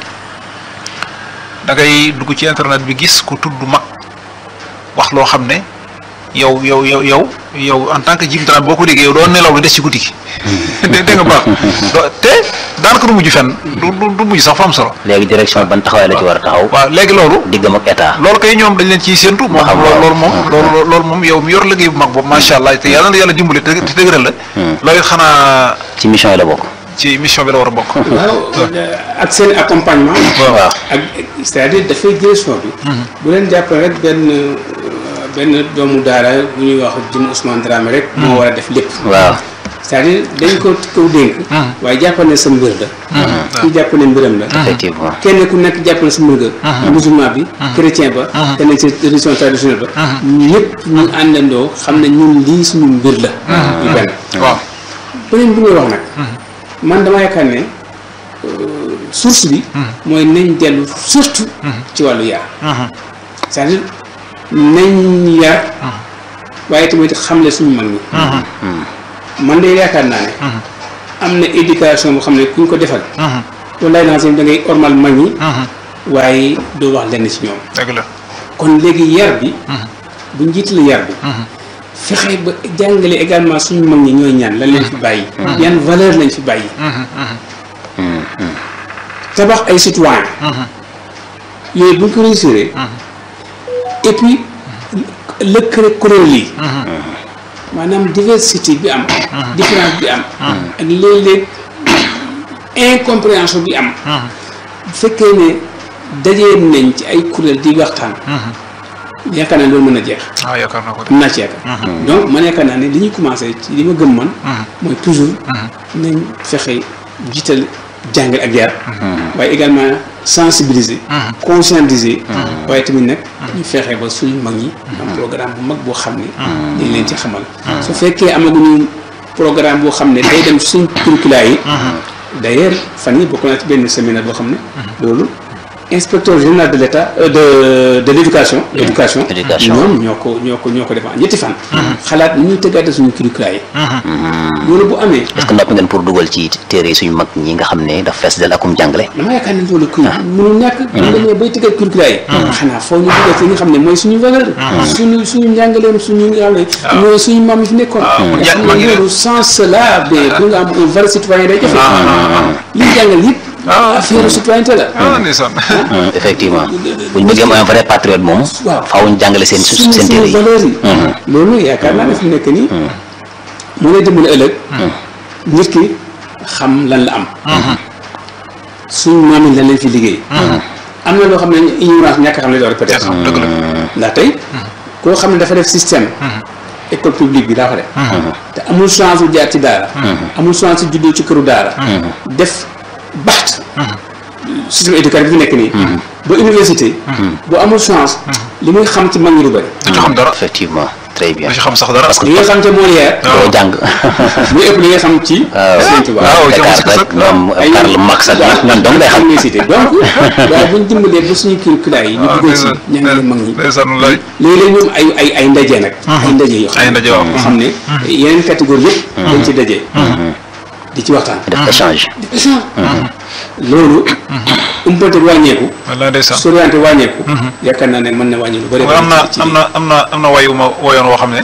da ngay dugg ci internet bi gis ku tudd mag wax loo xam ne yow yow yow yow yow en tant que jim boo ko déggee yow doo nelaw lu des ci guddi gi. dé dégg nga baax doo te daanaka du mujj fenn. du du du mujj sax fa am solo.
léegi direction ban taxawaay la ci war a taxaw.
waaw léegi loolu.
diggam ak état.
loolu kay ñoom dañ leen ciy séentu. moom
xam
loolu
nga
loolu moom loolu loolu moom yow mi yor liggéey bu mag boobu macha allah te yàlla na yàlla dimbali te te dëgëral la. loolu it xanaa
ci mission yi la bokk.
ci mission bi la war a bokk.
waaw ak seen accompagnement.
waaw
ak c'est-à-dire dafay direction bi. bu leen jàppale rek benn benn doomu daara bu ñuy wax jëm Ousmane Dramé rek. moo war a def lépp.
waaw
c'est-à-dire dañ ko ko dénk. waaye jàppal ne sa mbir la. kii jàpp ne mbiram la.
effectivement.
kenn ku nekk jàpp na sa mbir nga. musulman bi. chrétien ba. te nekk ci religion traditionnelle ba. ñëpp ñu àndandoo xam ne ñun lii suñu mbir la. ñu benn.
waaw
beneen bi ngay wax nag. man dama yaakaar ne source bi. mooy nañ dellu surtout. ci wàllu yar. c'est-à-dire nañ yar waaye tamit xamle suñu mag ñi man de yaakaar naa ne am na éducation boo xam ne kuñ ko defal wallaay naa seen da ngay ormal mag ñi waaye doo wax lenn ci ñoom
dëgg la
kon léegi yar bi bu njiit la yar bi fexe ba jàngale également suñu mag ñi ñooy ñaan lan leen fi bàyyi yan valeur lañ fi bàyyi tabax ay citoyen yooyu bu ñu ko réussir et puis lëkkale kuréel yi maanaam diversité bi am différence bi am ak léeg-léeg incompréhension bi am bu fekkee ne dajee nañ ci ay kuréel di waxtaan yaakaar naa loolu mën a jeex
waaw yaakaar naa ko de
am naa ci yaakaar donc man yaakaar naa ne li ñuy commencé ci li ma gëm man mooy toujours nañ fexe jiital jàngal ak yar waaye également sensibiliser conscientiser waaye tamit nag ñu fexe ba suñu mag ñi am programme bu mag boo xam ne dañ leen ci xamal su fekkee amaguñu programme boo xam ne day dem suñ curricula yi d'ailleurs fan yi bokk naa ci benn séminaire boo xam ne loolu inspecteur général de l'état euh, de de l'éducation éducation
Éducation.
ñoom ñoo ko ñoo ko ñoo ko defan ñetti fan xalaat ni ñuy tëggaate suñu curricula yi loolu bu amee
est-ce que noppi ngeen pour dugal ci téere yi suñu mag ñi nga xam ne daf fees del akum jàngale
dama yaakaar ne loolu kuy mënul nekk bu demee bay tëggal curricula yi xanaa foo ñu dugal ci li nga xam ne mooy suñu valeur suñu suñu njàngaleem suñu nga xam ne mooy suñu maam yi fi nekkoon nga xam
mag
ne
ñi
loolu sans cela ba bu nga am un vrai citoyen day jafe li ñu jàngal yëpp affaire citoyenneté la
ah ndeysaan
effectivement buñ bëggee am un vrai patriote moom
waaw.
faaw ñu jàngale seen su-
suñu
seen téere
suñu
yi
valeurs yi loolu yaakaar naa ne fi mu nekk nii moo lay dimbali ëllëg nit ki xam lan la am suñu maam yi lan lañ fi liggéey am na loo xam ne ignorance ñàkk a xam ne loolu peut-être
dëgg la
ndax tey koo xam ne dafa def système école publique bi daa ko def te amul chance bu jaar ci daara amul chance bu juddoo ci këru daara def baxt système éducatif bi fi nekk nii ba université bu amul chance li muy xam ci mag ñi du bëri
du ci xam dara
effectivement très bien
du ci xam sax dara
li nga xam ca Molière
doo jàng
muy ëpp li nga xam ci Sëñ Tuubaa
waaw
Dakar
jëm si
rek ñoom Karl Marx ak ñoom dong lay xam
université donc waaye bu ñu dimbalee ba suñu curricula yi ñu dugal ci ñangale mag ñi
ndeysaan lay
léeg-léeg ñoom ay ay ay ndaje nag ay ndaje yoo xam
ay ndaje waaw.
yoo xam ne yeneen catégorie yëpp dañ ci daje di ci waxtaan
def échange
échange loolu umpante wàññeeku
wallaay ndeysaan
soriante wàññeeku yaakaar naa ne mën na wàññi lu bëri
am na
ci-
am na am na am na wayu ma woyoon woo xam ne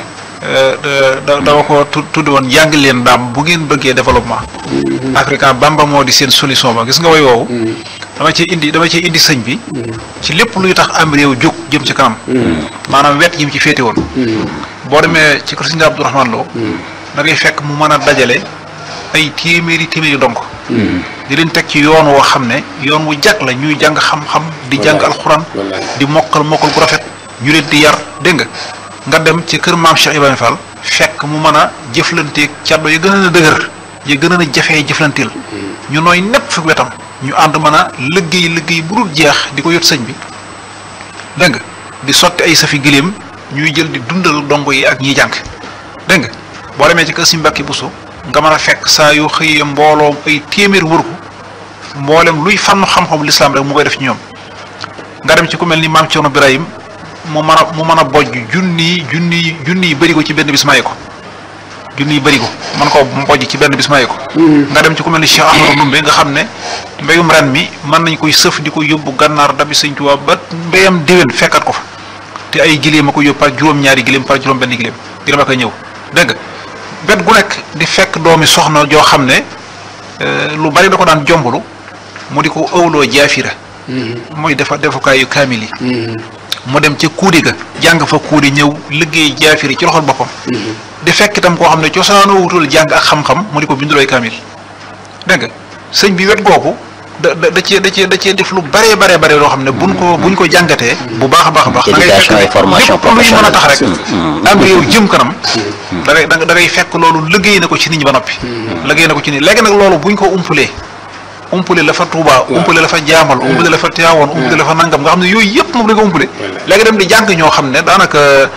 da dama ko tu- tudd woon jàng leen daam bu ngeen bëggee développement africain bamba moo di seen solution ba gis nga way woowu dama ci indi dama ci indi sëñ bi ci lépp luy tax am réew jóg jëm ci kanam maanaam wet yi mu ci féete woon boo demee ci kër sëñ Abdourahmane Lo da ngay fekk mu mën a dajale ay téeméeri téeméeri donc di leen teg ci yoon woo xam ne yoon wu jag la ñuy jàng xam-xam di jàng
Wallaay.
alxuraan
Wallaay.
di mokkal mokkal gu rafet ñu leen di yar dégg nga nga dem ci kër maam Cheikh Ibrahima Fall fekk mu mën a jëflanteeg caddo yi gën a dëgër yi gën a jafee jëflanteel ñu nooy nepp fi wetam ñu ànd mën a liggéey liggéey bu dul jeex di ko yot sëñ bi dégg nga di sotti ay safi giléem ñuy jël di dundal dongo yi ak ñiy jàng dégg nga boo demee ci kër si Mbàkke Buso nga mën a fekk saa yoo xëyee mbooloo ay téeméer wër ko mboolem luy fànn xam-xamu lislaam rek mu koy def ci ñoom nga dem ci ku mel ni maam Cerno Birahim mu mën a mu mën a bojj junni junni junni yi bëri ko ci benn bis maye ko junni yi bëri ko mën koo bojj ci benn bis maye ko nga dem ci ku mel ni Cheikh Ahmadou Ndumbe nga xam ne mbéyum ren mi mën nañ koy sëf di ko yóbbu gànnaar dabi sëñ Tuubaa ba mbéyam déwén fekkat ko fa te ay giléem a ko yóbbu par juróom-ñaari giléem par juróom benn giléem giléem a koy ñëw dégg nga bet gu nekk di fekk doomi soxna joo xam ne euh, lu bari da ko daan jombulu mu di ko ëwloo jaafira mooy defa defukaayu kaamil yi mu dem ca kuudi ga jàng fa kuudi ñëw liggéey jaafiri ci loxol boppam di fekk itam koo xam ne cosaanoo wutul jàng ak xam-xam mu di ko bindulooy kaamil dégg nga sëñ bi wet googu da da da cee da cee da cee def lu bare bare bare loo xam ne buñ ko buñ ko jàngatee bu baax a baax a baax da ngay
Éducation
fekk
et formation
lépp luy mën a tax rek
professionnelle.
am réew jëm kanam da ngay da ngay da ngay fekk loolu liggéey na ko ci nit ñi ba noppi liggéey na ko ci nit léegi nag loolu buñ ko umpulee umpule la fa Touba umpule la fa jaamal umpule la fa Tiwaawoon umpule la fa nangam nga xam ne yooyu yëpp moom dañ ko umpule léegi dem di jàng ñoo xam ne daanaka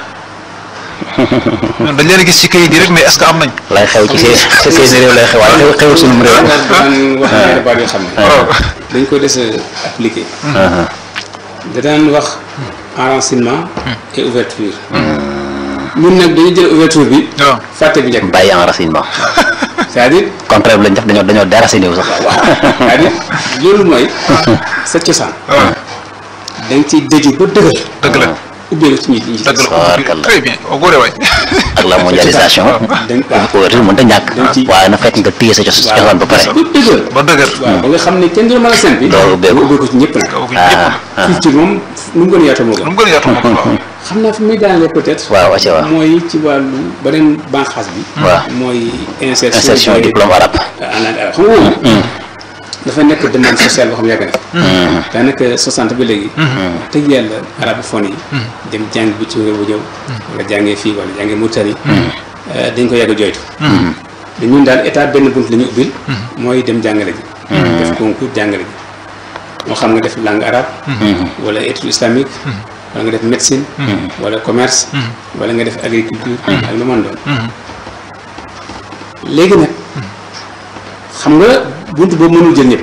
dañ leen a gis ci kayit yi rek mais est-ce que am nañ
lay xew ci seen ci seen réew lay xew waaye xew xewul sunum réew
daan wax ñaari baat yoo xam ne dañ ko des a appliqué da daan wax enracinement et ouverture ñun nag dañu jël ouverture bi
waaw
fàtte bi njëkk
bàyyi enracinement
c'est-à-dire
contraire bi lañ def dañoo dañoo déraciné wu sax
c'est-à-dire loolu mooy sa cosaan
waaw
da nga ciy dëju ba dëgër
dëgg la
ubbeeku ci ñi ñi ci
dëgg la
Tabaarkalla.
très bien au góore waay
ak la mondialisation
dañ waaw
ouverture mënta ñàkk
dañ ci-
waaye na fekk nga téye sa cos
waaw.
cosaan ba pare
ba dëgër
ba dëgër
waaw ba nga xam ne kenn du la mën a seen bi
Doo ubbeeku.
ubbeeku ci ñëpp nag
kaw gi ñëpp
ah
culture moom nu mu gën a yaatoo moo
nu
gën
mu gën a yaatu moom waaw
xam naa fi muy daanale peut-être
waaw wacce waaw
mooy ci wàllu beneen banqaas bi
waaw
mooy insertion
insertion
des-
diplôme arabe
en langue arabe xam nga moom dafa nekk demande sociale boo xam ne yàgg na daanaka 60 ba léegi tëj yàlla arabophone yi dem jàng bi ci réew bu ñëw wala jàngee fii wala jàngee Mauritanie dañ ko yàgg a joytu da ñun daal état benn bunt la ñu ubbil mooy dem jàngale ji def concours jàngale ji moo xam nga def langue arabe wala étude islamique wala nga def médecine wala commerce wala nga def agriculture ak lu mën doon léegi nag xam nga buntu boobu mënul jël ñëpp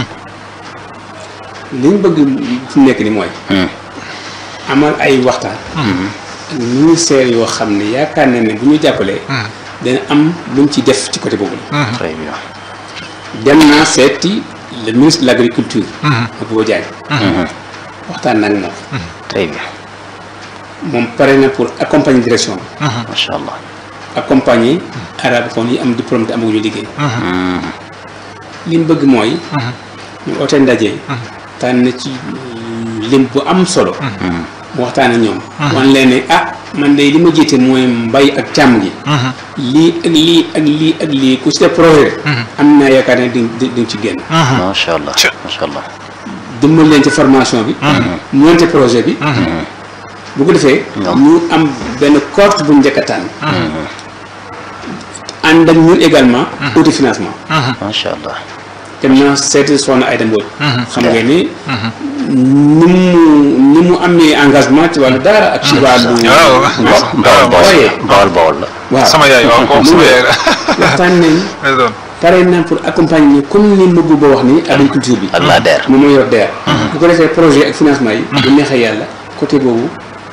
li ñu bëgg fu mu nekk ni mooy amal ay waxtaan ak ministère yoo xam ne yaakaar na ne bu ñu jàppalee dana am luñ ci def ci côté boobu la
très bien
dem naa seeti le ministre de l' agriculture Mabouba Diagne waxtaan nag moom
très bien
moom pare na pour accompagner direction bi
macha allah
accompagner arabophone yi am diplôme te amaguñu liggéey li mu bëgg mooy ñu oote ndaje tànn ci lim bu am solo mu waxtaan ak ñoom wan leen ne ah man de li ma jiite mooy mbay ak càmm gi lii ak lii ak lii ak lii ku ci def projet am naa yaakaar ne di di ci génn
macha allah
Ca-
macha allah
dimbal leen ci formation bi monté projet bi bu ko defee ñu am benn cohorte bu njëkk a tànn ànd ak ñun également autofinancement
macha allah
dem naa seeti soxna Aïda Mbodj xam nga ni ni mu ni mu amee engagement ci wàllu daara ak ci wàllu
waaw
bawol bawol
waaye
bawol bawol la
waaw
sama yaay waaw kooku sama yaay la
waxtaan nañ
day doon
pare nañ pour accompagner ñu comme ni Mabou ba wax ni agriculture bi
ak la DER
moom mooy yor DER bu ko defee projet ak financement yi bu neexee yàlla côté boobu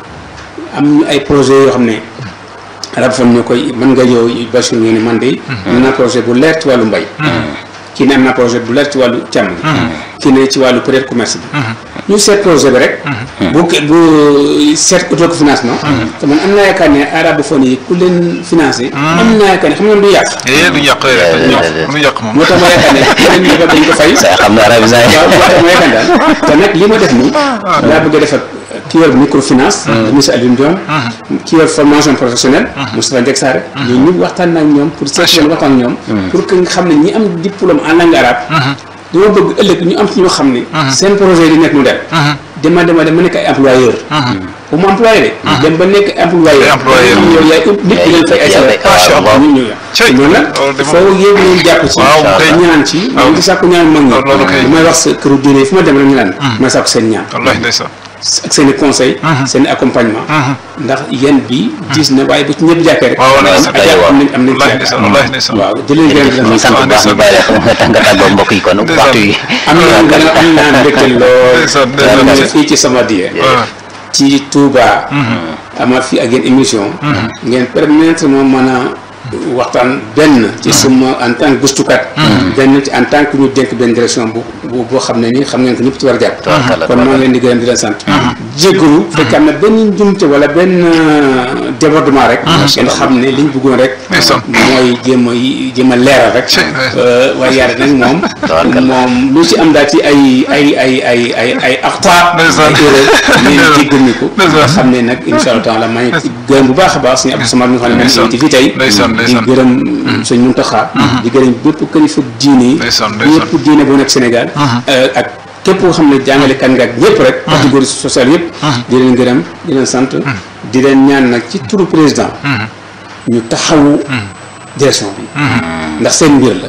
am ñu ay projet yoo xam ne arabophone ñoo koy mën nga yow Bachir ñoo ne man de am naa projet bu leer ci wàllu mbay kii ne am naa projet bu leer ci wàllu càmm gi kii ne ci wàllu peut-être commerce bi ñu seet projet bi rek bu bu seet auto financement te man am naa yaakaar ne arabophone yi ku leen financé am naa yaakaar ne xam nga du yàq
eh duñu yàq duñu yàq duñu yàq moom
moo tax ma yaakaar ne leen ñëba dañ ko fay
sa xam ne arabisant yi
waaw moo tax ma yaakaar daal te nag li ma def nii laa bëgg a def ak ki yor microfinance le ministre Alioune Dione ki yor formation professionnelle Moustapha Ndiack Sarr ñooñu ñëpp waxtaan naa ak ñoom pour seet leen waxtaan ak ñoom pour que nga xam ne ñi am diplôme en langue arabe dama bëgg ëllëg ñu am ci ñoo xam ne seen projet di nekk mu dem dema dema dem ba nekk ay employeur bu mu employé de dem ba nekk employeur
Ay employeur.
yow yaay nit di leen fay ay salaire
Macha
Allah.
ñu ñëw
Cey.
loolu nag
Loolu de moom-
foo yéeg leen jàpp ci
Waaw, kay.
ñaan ci
Waaw.
ñu ngi sàkku ñaan mag ñi
Loolu kay.
lu may wax sa këru diine yi fu ma dem rek ñu naan may sàkku seen ñaan
wallahi ndeysaan
ak seen i conseil seen i accompagnement ndax yéen bi diis na waaye bu ci ñëpp jàppee rek
waaw wallahi
am
ndeysaan
am nañ am nañ
wallahi
ci
ndeysaan
yaakaar
wallahi ndeysaan
waaw jëleen gërëm di
ñu
leen
sant bu baax ñu bàyyi la xam nga tax nga tàggoo mbokk yi kon
Ndeysaan.
waxtu yi
am naa gën a am naa mbégte lool
Ndeysaan,
te
ndeysaan.
am na fii ci sama die
waaw
ci Touba amaat fii ak yéen émission ngeen permettre ma mën a waxtaan benn ci suma en tant que gëstukat benn ci en tant que ñu dénk benn direction bu bu boo xam ne ni xam ngeen ko ñëpp ci war a jàpp
Tabarkalla,
kon maa ngi leen di gërëm di leen sant jéggalu fekk am na benn njumte wala benn euh, débordement rek ngeen xam ne liñ bëggoon rek
Ndeysaan.
mooy jéem a jéem a leeral rek
Cey, ndeysaan.
Euh, waaye yàlla nag moom
Tabarkalla.
moom lu ci am daal ci ay ay ay ay ay ay axta
Ndeysaan.
ay erreur ngeen jéggal ñu ko
Ndeysaan.
nga xam ne nag insha allah taala maa ngi gërëm bu baax a baax suñu Abdou Samad mi nga xam ne moom
Ndeysaan.
ci fii tey
Ndeysaan,
di
ndeysaan.
gërëm sëñ Muntaxa di gërëm bépp kilifa diine yi
Ndeysaan, ndeysaan.
ñëpp diine bu nekk Sénégal euh, ak képp koo xam ne jàngale kan nga ak ñëpp rek catégorie sociale yëpp di leen gërëm di leen sant di leen ñaan nag ci turu président ñu taxawu direction bi ndax seen mbir la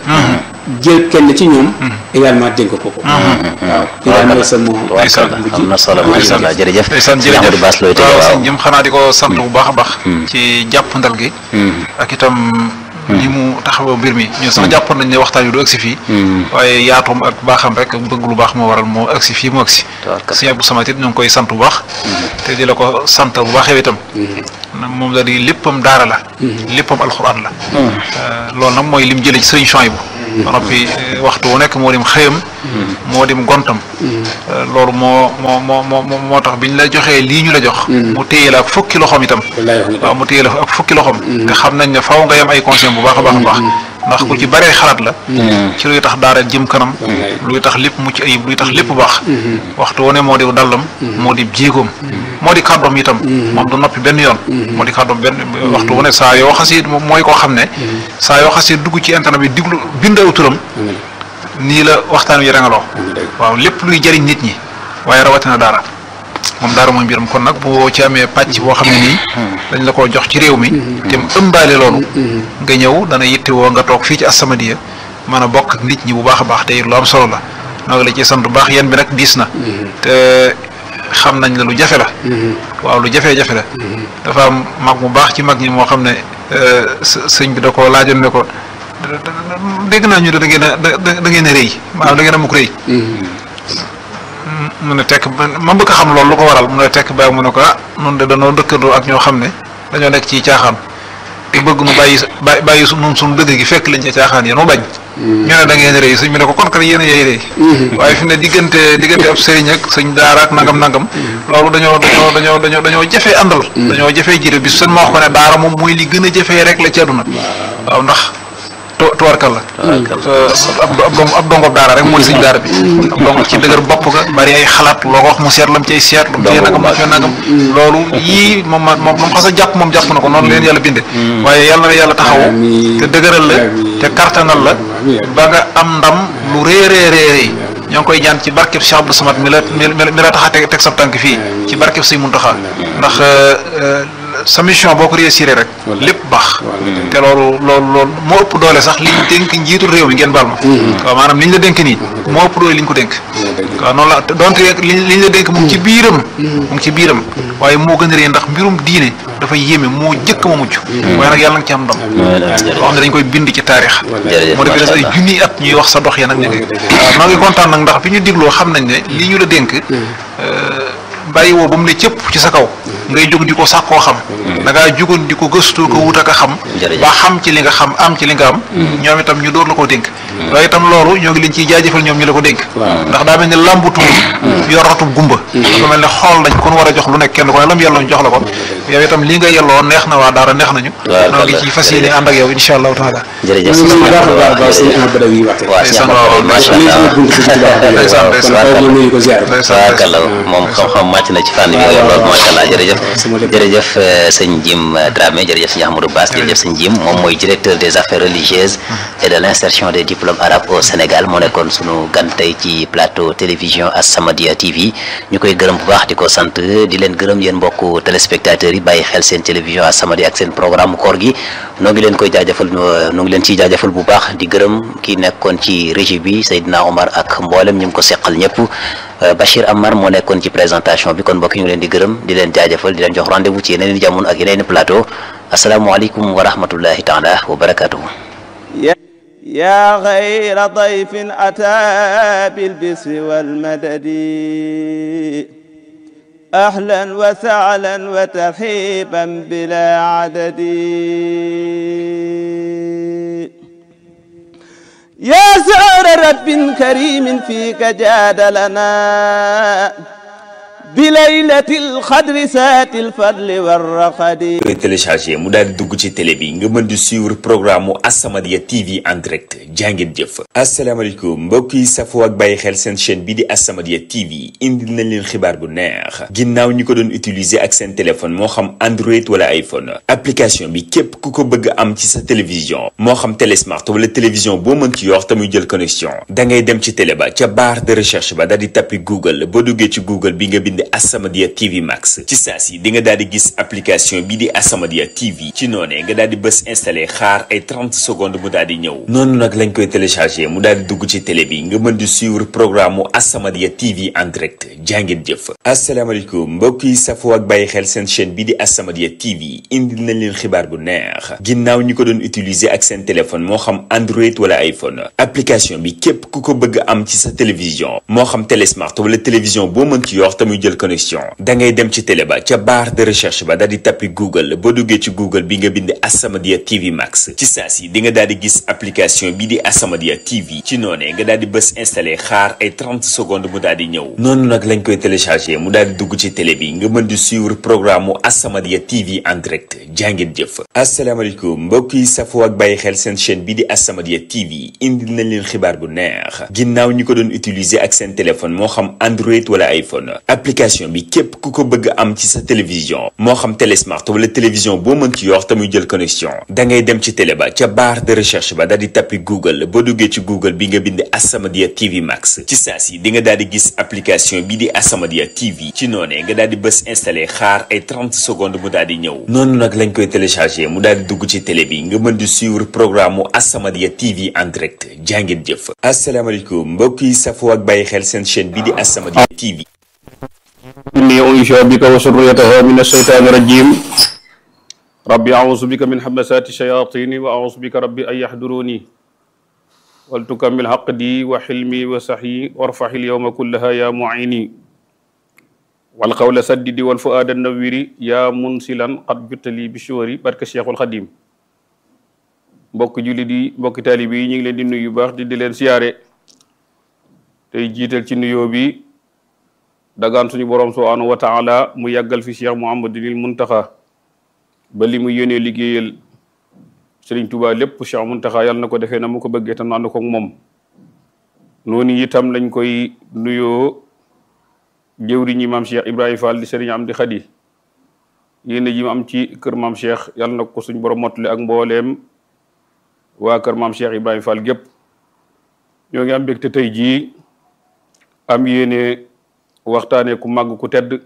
jël kenn ci ñoom également dénk ko ko waaw di daal mooy sama
Tabarkalla am na solo macha allah jërëjëf
ndeysaan
Sëñ Amadou Bass looy tëjee
waaw
waaw
sëñ jëm xanaa di ko sant bu baax a baax ci jàpp ndal gi ak itam ni mu taxawoo mbir mi ñun sax jàppoon nañ ne waxtaan wi du agsi fii waaye yaatoom ak baaxam rek bëgg lu baax moo waral moo agsi fii mu agsi sëñ Abdou Samad it ñu ngi koy sant bu baax te di la ko sant bu baax yow itam moom la di léppam daara la léppam alxuraan la loolu nag mooy lim jëlee ci sëriñ Chouaïbou ba noppi waxtu wu nekk moo dim xëyam moo dim gontam loolu moo moo moo moo moo tax biñ la joxee lii ñu la jox mu téye la ak fukki loxoom itam waaw mu téye la ak fukki loxoom te xam nañ ne faw nga yem ay conseil bu baax a baax a baax ndax ku ci baree xalaat la ci luy tax daara jëm kanam luy tax lépp mucc ayib luy tax lépp baax waxtu wu ne moo di dallam moo di jéegoom moo di kàddoom itam moom du noppi benn yoon moo di kàddoom benn waxtu wu ne saa yoo xasi mooy koo xam ne saa yoo xasi dugg ci internet bi diglu bind aw turam nii la waxtaan wi rangaloo waaw lépp luy jëriñ nit ñi waaye rawatina daara moom daara mooy mbiram kon nag boo ci amee pàcc boo xam ne nii dañ la ko jox ci réew mi te mu ëmbaale loolu nga ñëw dana yittewoo nga toog fii ci As-Samadiyya mën a bokk ak nit ñi bu baax a baax te lu am solo la noo la ci sant bu baax yéen bi nag diis na te xam nañ la lu jafe la waaw lu jafee-jafe la dafa am mag mu baax ci mag ñi moo xam ne sëñ bi da ko laajoon ne ko dégg naa ñu ne da ngeen a da ngeen a rëy maanaam da ngeen a mukk rëy mu ne tekk ma bëgg a xam loolu lu ko waral mu ne tekk baa mu ne ko ah nun de danoo dëkkandoo ak ñoo xam ne dañoo nekk ci caaxaan te bëgg nu bàyyi bàyyi bàyyi su nun suñu dëgg gi fekk lañ ca caaxaan yéen mu bañ ñu ne da ngeen rëy sëñ bi ne ko kon kat yéen a yey rëy waaye fi ne diggante diggante ab sëriñ ak sëñ daara ak nangam nangam loolu dañoo dañoo dañoo dañoo dañoo jafee àndal dañoo jafee jiite bi seen ma wax ko ne daara moom mooy li gën a jafee rek la ci àdduna waaw ndax to tuwarkal la ab dong ab dongob daara rek mooy sëñ daara bi ab dong ci dëgër bopp ga bari ay xalaat loo ko wax mu seet lam cay seet lu mu cay nagam lu nagam loolu yii moom moom moom xasa jàpp moom jàpp na ko noonu leen yàlla binde waaye yàlla na yàlla taxawu te dëgëral la te kartanal la ba nga am ndam lu réeréeréeréy ñoo ngi koy ñaan ci barkeb Cheikh Abdou Samad mi la mi la tax a teg teg sa tànk fii ci barkeb Sëñ Muntaxa ndax sa mission boo ko réussir rek lépp baax te loolu loolu loolu moo ëpp doole sax liñ dénk njiitul réew mi ngeen baal ma waaw maanaam liñ la dénk nii moo ëpp doole liñ ko dénk waaw noonu la donte liñ liñ la dénk mu ngi ci biiram mu ngi ci biiram waaye moo gën a rëy ndax mbirum diine dafa yéeme moo jëkk ma mucc waaye nag yàlla nga ci am ndam loo xam ne dañ koy bind ci taarix moo defe des ay junniy at ñuy wax sa dox ya nag ñu ngi waaw noo ngi kontaan nag ndax bi ñu digloo xam nañ ne li ñu la dénk bàyyi woo ba mu ne cëpp ci sa kaw ngay jóg di ko sàkkoo xam da ngaa jógoon di ko gëstu ko wut ak a xam ba xam ci li nga xam am ci li nga am ñoom itam ñu door la koo dénk waaye itam loolu ñoo ngi leen ciy jaajëfal ñoom ñu la ko dénk ndax daa mel ni làmbutu yoratub gumba dafa mel ne xool nañ kon war a jox lu nekk kenn ko ne lam yelloon jox la ko yow itam li nga yelloo neex na waa daara neex nañu noo ngi ci fas yéene ànd ak yow insha allahu taala
jërëjëf moom xam-xam màcc na ci fànn bi nga lool macha allah jërëjëf jërëjëf sëñ Jim Dramé jërëjëf sëñ Ahmadou Bass jërëjëf sëñ Jim moom mooy directeur des affaires religieuses et de l'insertion des diplômes arabes au Sénégal moo nekkoon sunu gan tey ci plateau télévision As-Samadiyya TV ñu koy gërëm bu baax di ko sant di leen gërëm yéen mbokku téléspectateurs yi bàyyi xel seen télévision As-Samadiyya ak seen programme koor gi noo ngi leen koy jaajëfal noo ngi leen ciy jaajëfal bu baax di gërëm ki nekkoon ci régie bi Seydina Omar ak mboolem ñu ngi ko seqal ñëpp Bachir Amar moo nekkoon ci présentation bi kon mbokk ñu ngi leen di gërëm di leen jaajëfal di leen jox rendez-vous ci yeneen i jamono ak yeneen i plateau asalaamualeykum wa rahmatullahi taala wa barakatuhu
يا غير ضيف أتى بالبسر والمدد أهلا وسهلا وترحيبا بلا عدد يا سعر رب كريم فيك جاد لنا بليلة الخدر سات الفضل والرقد
koy téléchargé mu daal di dugg ci télé bi nga mën di suivre programme mu As-Samadiyya TV en direct jàngeen jëf asalaamaaleykum mbokk yi safoo ak bàyyi xel seen chaîne bi di As-Samadiyya TV indil nañ leen xibaar bu neex ginnaaw ñi ko doon utiliser ak seen téléphone moo xam Android wala iPhone application bi képp ku ko bëgg am ci sa télévision moo xam télé smart wala télévision boo mën ci yor te muy jël connexion da ngay dem ci télé ba ca barre de recherche ba daal di tappi Google boo duggee ci Google bi nga bind As-Samadiyya TV Max ci saa si di nga daal di gis application bi di As-Samadiyya TV ci noonee nga daal di bës installé xaar ay 30 secondes mu daal di ñëw noonu nag lañ koy téléchargé mu daal di dugg ci télé bi nga mën di suivre programme mu As-Samadiyya TV en direct jàngeen jëf asalaamaaleykum mbokk yi safoo ak bàyyi xel seen chaîne bi di As-Samadiyya TV indil nañ leen xibaar bu neex ginnaaw ñi ko doon utiliser ak seen téléphone moo xam Android wala iPhone application bi képp ku ko bëgg am ci sa télévision moo xam télé smart wala télévision boo mën ci yor te muy jël connexion da ngay dem ci télé ba ca barre de recherche ba daal di tappi Google boo duggee ci Google bi nga bind As-Samadiyya TV Max ci saa si di nga daal di gis application bi di As-Samadiyya TV ci noonee nga daal di bës installé xaar ay 30 secondes mu daal di ñëw noonu nag lañ koy téléchargé mu daal di dugg ci télé bi nga mën di suivre programme mu As-Samadiyya TV en direct jàngeen jëf asalaamaaleykum mbokk yi safoo ak bàyyi xel seen chaîne bi di As-Samadiyya TV indil nañ leen xibaar bu neex ginnaaw ñi ko doon utiliser ak seen téléphone moo xam Android wala iPhone application bi képp ku ko bëgg am ci sa télévision moo xam télé smart wala télévision boo mën ci yor te muy jël connexion da ngay dem ci télé ba ca barre de recherche ba daal di tappi Google boo duggee ci Google bi nga bind As-Samadiyya TV Max ci saa si di nga daal di gis application bi di As-Samadiyya TV ci noonee nga daal di bës installé xaar ay 30 secondes mu daal di ñëw noonu nag lañ koy téléchargé mu daal di dugg ci télé bi nga mën di suivre programme mu As-Samadiyya TV en direct jàngeen jëf asalaamaaleykum mbokk yi safoo ak bàyyi xel seen chaîne bi di As-Samadiyya TV
إني أنشأ بك وسريتها من الشيطان الرجيم ربي أعوذ بك من همسات الشياطين وأعوذ بك ربي أن يحضروني ولتكمل حقدي وحلمي وسحي وارفع اليوم كلها يا معيني والقول سددي والفؤاد النويري يا منسلا قد جت لي بشوري barke Cheikhul Khadim mbokk jullit yi mbokk taalibe yi ñu ngi leen di nuyu baax di di leen siyaare tey jiital ci nuyoo bi dagaan suñu borom subhanahu wa taala mu yàggal fi Cheikh Mouhamadinil Muntaxa ba li mu yéenee liggéeyal Serigne Touba lépp Cheikh Muntaxa yàlla na ko defee na mu ko bëggee tam ànd ko ak moom noonu itam lañ koy nuyoo jëwriñi maam Cheikh Ibrahima Fall di Serigne Amdi Khadi yéene ji mu am ci kër maam Cheikh yàlla na ko suñu borom mottali ak mbooleem waa kër maam Cheikh Ibrahima Fall gépp ñoo ngi am mbégte tey jii am yéene waxtaanee ku màgg ku tedd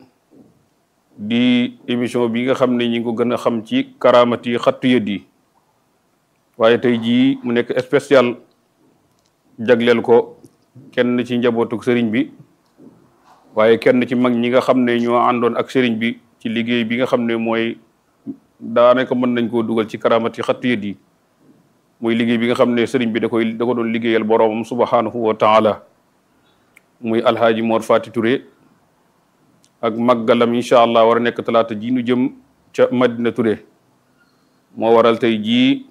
di émission bi nga xam ne ñi ngi ko gën a xam ci karaamati xattu yët yi waaye tey jii mu nekk spécial jagleel ko kenn ci njabootuk sëriñ bi waaye kenn ci mag ñi nga xam ne ñoo àndoon ak sëriñ bi ci liggéey bi nga xam ne mooy daanaka mën nañ koo dugal ci karaamati xattu yët yi muy liggéey bi nga xam ne sëriñ bi da koy da ko doon liggéeyal boroomam subhanahu wa taala muy alhaaji Mor Fati Touré ak màggalam incha allah war a nekk talaata ji nu jëm ca Madina Touré moo waral tey jii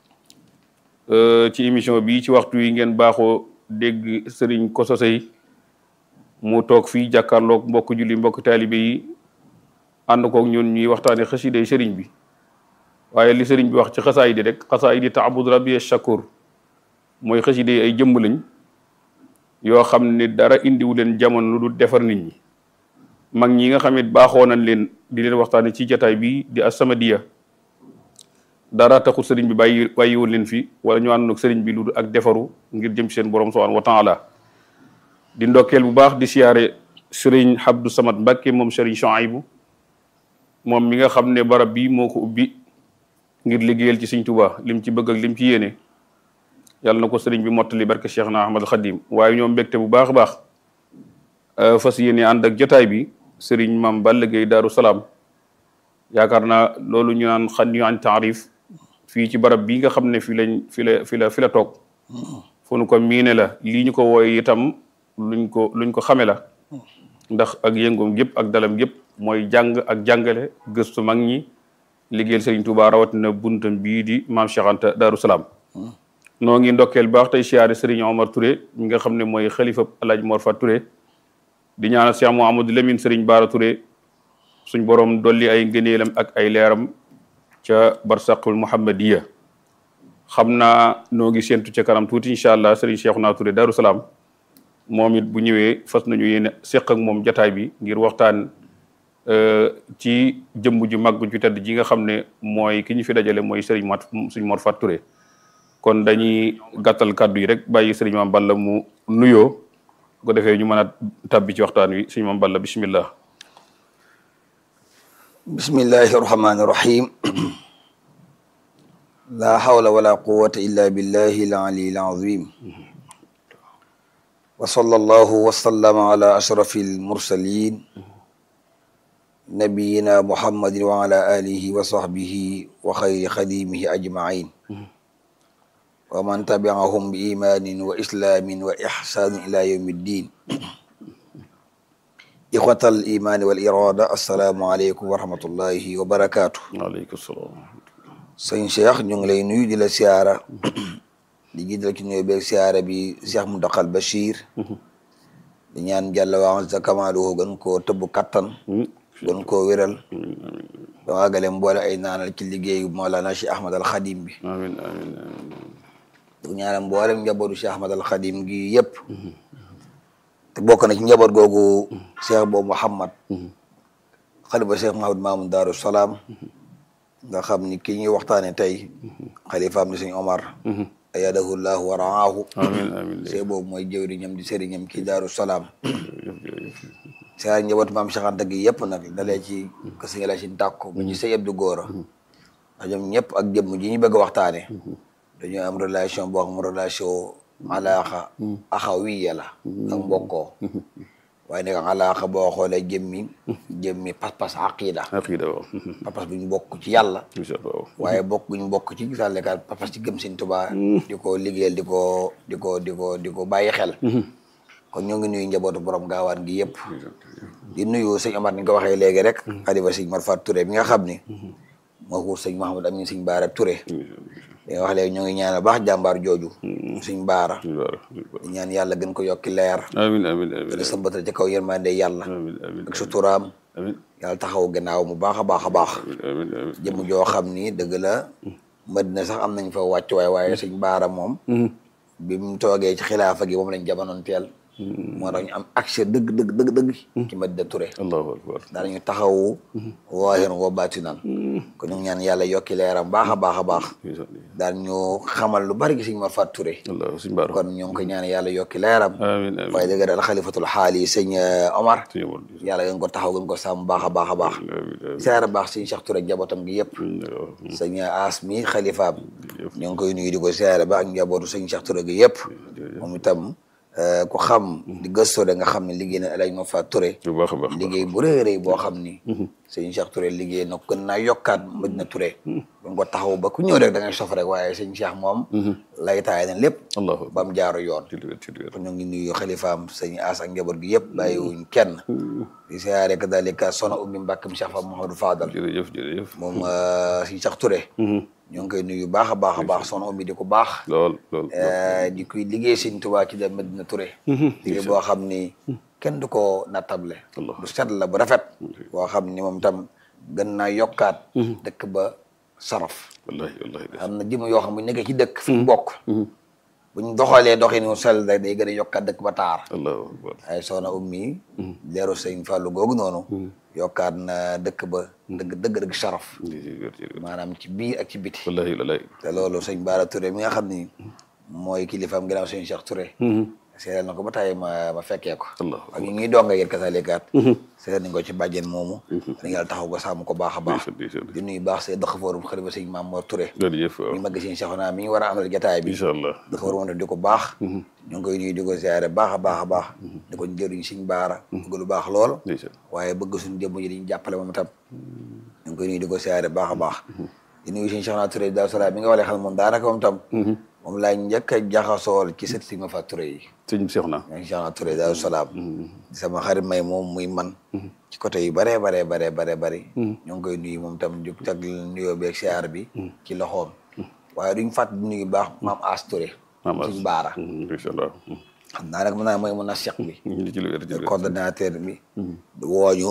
ci émission bi ci waxtu yi ngeen baaxoo dégg sëriñ Koso Sey mu toog fii jàkkaarloog mbokk julli mbokk taalibe yi ànd koog ñun ñuy waxtaane xasiday sëriñ bi waaye li sëriñ bi wax ci xasaay di rek xasaay di taabud rabbi shakur mooy xasiday ay jëmb lañ yoo xam ne dara indiwu leen jamono lu dul defar nit ñi mag ñi nga xam ne baaxoo nañ leen di leen waxtaane ci jataay bi di As-Samadiyya dara taxul sëriñ bi bàyyi bàyyiwoon leen fi wala ñu àndoon ak sëriñ bi lu dul ak defaru ngir jëm ci seen borom subhanahu wa taala di ndokkeel bu baax di siyaare sëriñ Abdou Samad Mbacke moom sëriñ Chouaïbou moom mi nga xam ne barab bi moo ko ubbi ngir liggéeyal ci Sëriñ Tuubaa lim ci bëgg ak lim ci yéene yàlla na ko sëriñ bi mottali barke Cheikh na Ahmad Khadim waaye ñoom mbégte bu baax a baax fas yéene ànd ak jotaay bi sëriñ maam Balla Gaye Daaru Salaam yaakaar naa loolu ñu naan xan ñu an taarif fii ci barab bii nga xam ne fi lañ fi la fi la fi la toog fu nu ko miine la lii ñu ko wooye itam luñ ko luñ ko xame la ndax ak yëngoom gépp ak dalam gépp mooy jàng ak jàngale gëstu mag ñi liggéeyal sëriñ Tuubaa rawatina buntam bii di maam Cheikh Anta Daaru Salaam noo ngi ndokkeel baax tey siyaare sëriñ Omar Touré mi nga xam ne mooy xalifa Alaaji Mor Fat Touré di ñaanal Cheikh Mouhamadou Lamine sëriñ Baara Touré suñ borom dolli ay ngëneelam ak ay leeram ca barsaqul muhammadiya xam naa noo ngi séentu ca kanam tuuti incha allah sëriñ Cheikhouna Touré Darou Salaam moom it bu ñëwee fas nañu yéene seq ak moom jataay bi ngir waxtaan ci jëmm ju mag ju tedd ji nga xam ne mooy ki ñu fi dajale mooy sëriñ mat suñ Mor Fat Touré kon dañuy gàttal kàddu yi rek bàyyi sëriñ Mame Balla mu nuyoo bu ko defee ñu mën a tabbi ci waxtaan wi sëriñ Mame Balla bismillah
بسم الله الرحمن الرحيم لا حول ولا قوة إلا بالله العلي العظيم وصلى الله وسلم على أشرف المرسلين نبينا محمد وعلى آله وصحبه وخير خديمه أجمعين ومن تبعهم بإيمان وإسلام وإحسان إلى يوم الدين إخوة الإيمان والإرادة السلام عليكم ورحمة الله وبركاته
waaleykum salaam
sëñ Cheikh ñu ngi lay nuyu di la siyaara di jiital ci nuyu beeg siyaara bi Cheikh Mountakal Bachir di ñaan jàlla waa sa kamaalu gën koo tëbb kattan gën koo wéral ba waagale mboole ay naanal ci liggéeyu Mawlana Cheikh Ahmad al Khadim bi
amiin amiin amiin
di ñaanal mboolem njabootu Cheikh Ahmad al Khadim gi yëpp te bokk na ci njaboot googu Cheikh boobu Mouhamad xalifa Cheikh Mahamad Mamoun Daaru Salaam nga xam ni ki ñuy waxtaane tey xalifaam di sëñ Omar ayadahu llahu wa raahu
amiin amiin
see boobu mooy jëwriñam di sëriñam ci Daaru Salaam saa njaboot maam Cheikh Anta gi yëpp nag dalee ci ko sëñ la ci tàkko ba ci sëñ Abdou Góora ndax ñoom ñëpp ak jëmm ji ñu bëgg a waxtaane dañoo am relation boo xam relation alaaxa axawiya la ak mbokkoo waaye nag alaaxa boo xoolee jëmmi jëmmi pas-pas aqida
aqiida waaw
pas-pas bu ñu bokk ci yàlla
incha allah
waaye bokk bu ñu bokk ci sàllekaat pas-pas ci gëm Sëñ Tuubaa di ko liggéeyal di ko di ko di ko di ko bàyyi xel kon ñoo ngi nuyu njabootu borom gaawaan gi yëpp di nuyu sëñ Omar ni nga ko waxee léegi rek xalifa sëñ Marfat Touré bi nga xam ni moo xuur sëñ Mahamad Amin sëñ Baara Touré li nga wax léegi ñoo ngi ñaanal baax jàmbaar jooju sëñ Baara di ñaan yàlla gën ko yokki leer
amiin amiin amiin
gën a sëmbatal ci kaw yërmande yàlla
amiin amiin
ak suturaam
amiin
yàlla taxaw gannaaw mu baax a baax a baax
amiin amiin
jëmm joo xam ni dëgg la Madina sax am nañ fa wàcc waay waaye sëñ Baara moom bi mu toogee ci xilaafa gi moom lañ jamonoon teel moo tax ñu am accès dëgg dëgg dëgg dëgg ci Madina Touré
allahu akbar
daanañu taxawu waahiran wa baatinan kon ñu ngi ñaan yàlla yokki leeram baax a baax a baax daan ñu xamal lu bari gi sëñ Marfat Touré
allah suñ baara
kon ñoo ngi koy ñaan yàlla yokki leeram
amiin amiin
waaye dëgg daal xalifatul xaal yi sëñ Omar
suñu wol
yàlla gën ko taxaw gën ko sàmm baax a baax a baax
amiin
siyaara baax sëñ Cheikh Touré njabootam gi yëpp
amiin
sëñ As mi xalifaam ñoo ngi koy nuyu di ko siyaare ba ak njabootu sëñ Cheikh Touré gi yëpp moom itam ku xam di gëstoo de nga xam ne liggéey na El Hadj Marfat Touré
bu baax a baax
liggéey bu rëy a rëy boo xam ni sëñ Cheikh Touré liggéey na gën naa yokkaat Madina Touré buñ ko taxaw ba ku ñëw rek da ngay sof rek waaye sëñ Cheikh moom lay taay na lépp
allahu
ba mu jaaru yoon
ci lu wér ci lu wér
kon ñoo ngi nuyu xalifaam sëñ As ak njaboot gi yëpp bàyyiwuñ kenn di siyaare kadalika soxna Ummi Mbàkke Cheikh Fa Mouhamadou Fadal
jërëjëf jërëjëf
moom sëñ Cheikh Touré ñoo ngi koy nuyu baax a baax a baax soxna Ummi di ko baax
lool lool
di koy liggéey sëñ Tuubaa ci dem Madina Touré liggéey boo xam ni kenn du ko nattable
Allah.
bu set la bu rafet boo xam ni moom tam gën naa yokkaat dëkk ba saraf
wallahi wallahi de
am na jëm yoo xam bu ñu nekkee ci dëkk fi mu bokk buñ doxalee doxinu sell rek day gën a yokkaat dëkk ba taar
allahu akbar
ay soxna ummi leeru sëñ Fallou googu noonu yokkaat na dëkk ba dëgg dëgg dëgg saraf
ci lu wér ci lu wér
maanaam ci biir ak ci biti
wallahi wallahi
te loolu sëñ Baara Touré mi nga xam ni mooy kilifaam ginnaaw sëñ Cheikh Touré seetal na ko ba tey ma ma fekkee ko
Allah
ak ñu ñuy donga yéen kasalikaat seetal nañ ko ci bàjjen moomu dañ yàlla taxaw ko sàmm ko baax a baax
ndeysaan ndeysaan
di nuyu baax see dëkk foorum xalifa sëñ Maam Mor Touré
jërëjëf waaw
mi mag sëñ Cheikhouna mi ñu war a amal jataay bi
incha allah
dafa war a di ko baax ñu ngi koy nuyu di ko ziare baax a baax a baax di ko jëriñ suñ baara bëgg lu baax lool
ndeysaan
waaye bëgg suñu jëmm ji diñu jàppale moom itam ñu ngi koy nuyu di ko ziare baax a baax di nuyu suñu Cheikhouna Touré Daaru Salaam mi nga walee xam moom daanaka moom tam moom laa njëkk a jaxasool ci sët si ma fa Touré yi
sëñ Seex na
ñoo ngi Cheikhouna Touré Daaru Salaam di sama xarit may moom muy man ci côté yu bare bare bare bare bëri ñoo ngi koy nuyu moom tam di tag nuyoo beeg siyaar bi ci loxoom waaye duñ fàtt di nuyu baax maam As Touré
maam as
suñ baara
incha allah
xam naa nag mën naa mooy mën a seq bi
ñu ci lu wér ci lu wér
coordonnateur bi wooñu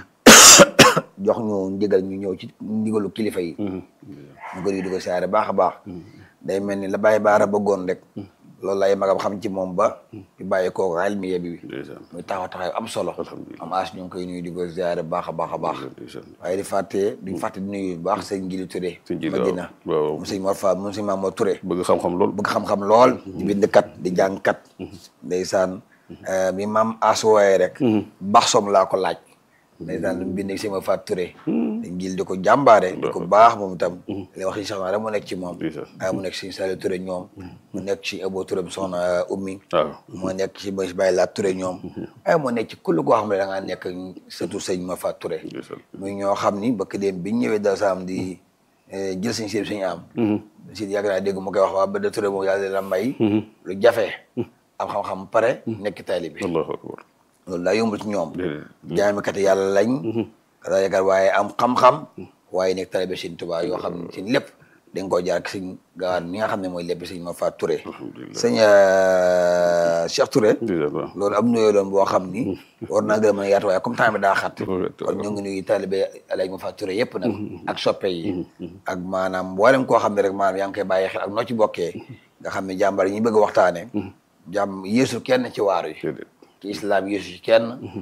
jox ñu ndigal ñu ñëw ci ndigalu kilifa yi ñu ko di di ko siyaare baax a baax day mel ni la bàyyi baara bëggoon rek loolu lay magam xam ci moom ba bi bàyyi kooku almiya bi
ndeysaan
muy taxaw taxaw am solo
Alhamdulillah.
am as ñu ngi koy nuyu di ko siyaare baax a baax a baax
ndeysaan
waaye di fàtte duñ fàtte di nuyu bu baax sëñ Ngili Touré
Sëñ Ngili,
Madina
waaw, waaw.
moom sëñ Mor Fa moom sëñ Mamadou Touré
bëgg xam-xam lool
bëgg xam-xam lool di bindkat di jàngkat ndeysaan eh, mi maam as wooye rek bax som laa ko laaj ndeysaan lu mu bind sama Faat Touré dañ jil di ko jàmbaare di ko baax moom itam li wax si soxna rek mu nekk ci moom ay mu nekk si Saliou Touré ñoom mu nekk ci Abo Touré bi soxna ummi
waaw
moo nekk ci Baye Baye Laat Touré ñoom ay moo nekk ci kull koo xam ne da ngaa nekk surtout sëñ ma fa Touré muy ñoo xam ni bëkk dem biñ ñëwee Daaru Salaam di jël sëñ si suñu am si yàgg naa dégg mu koy wax waa ba de Touré moom yàlla la may lu jafe am xam-xam pare nekk taalibe bi
allahu akbar
loolu daa yombul ci ñoom
déedéet
jaamikati yàlla lañ daa yaakaar waaye am xam-xam waaye nekk taalibe Sëñ Tuubaa yoo xam ne seen lépp dañ koo jaar ak sëñ gaawaan mi nga xam ne mooy lépp sëñ ma fa Touré sëñ Cheikh Touré
waaw
loolu am nuyoo doon boo xam ni war naa gën a mën a yaatu waaye comme temps bi daa xat kon ñu ngi nuyu taalibe Alaaji ma fa Touré yëpp nag ak soppe yi ak maanaam mboolem koo xam ne rek maanaam yaa ngi koy bàyyi xel ak noo ci bokkee nga xam ne jàmbar yi ñu bëgg a waxtaane jàmm yéesu kenn ci waar yi
déedéet
ci islam yéesu ci kenn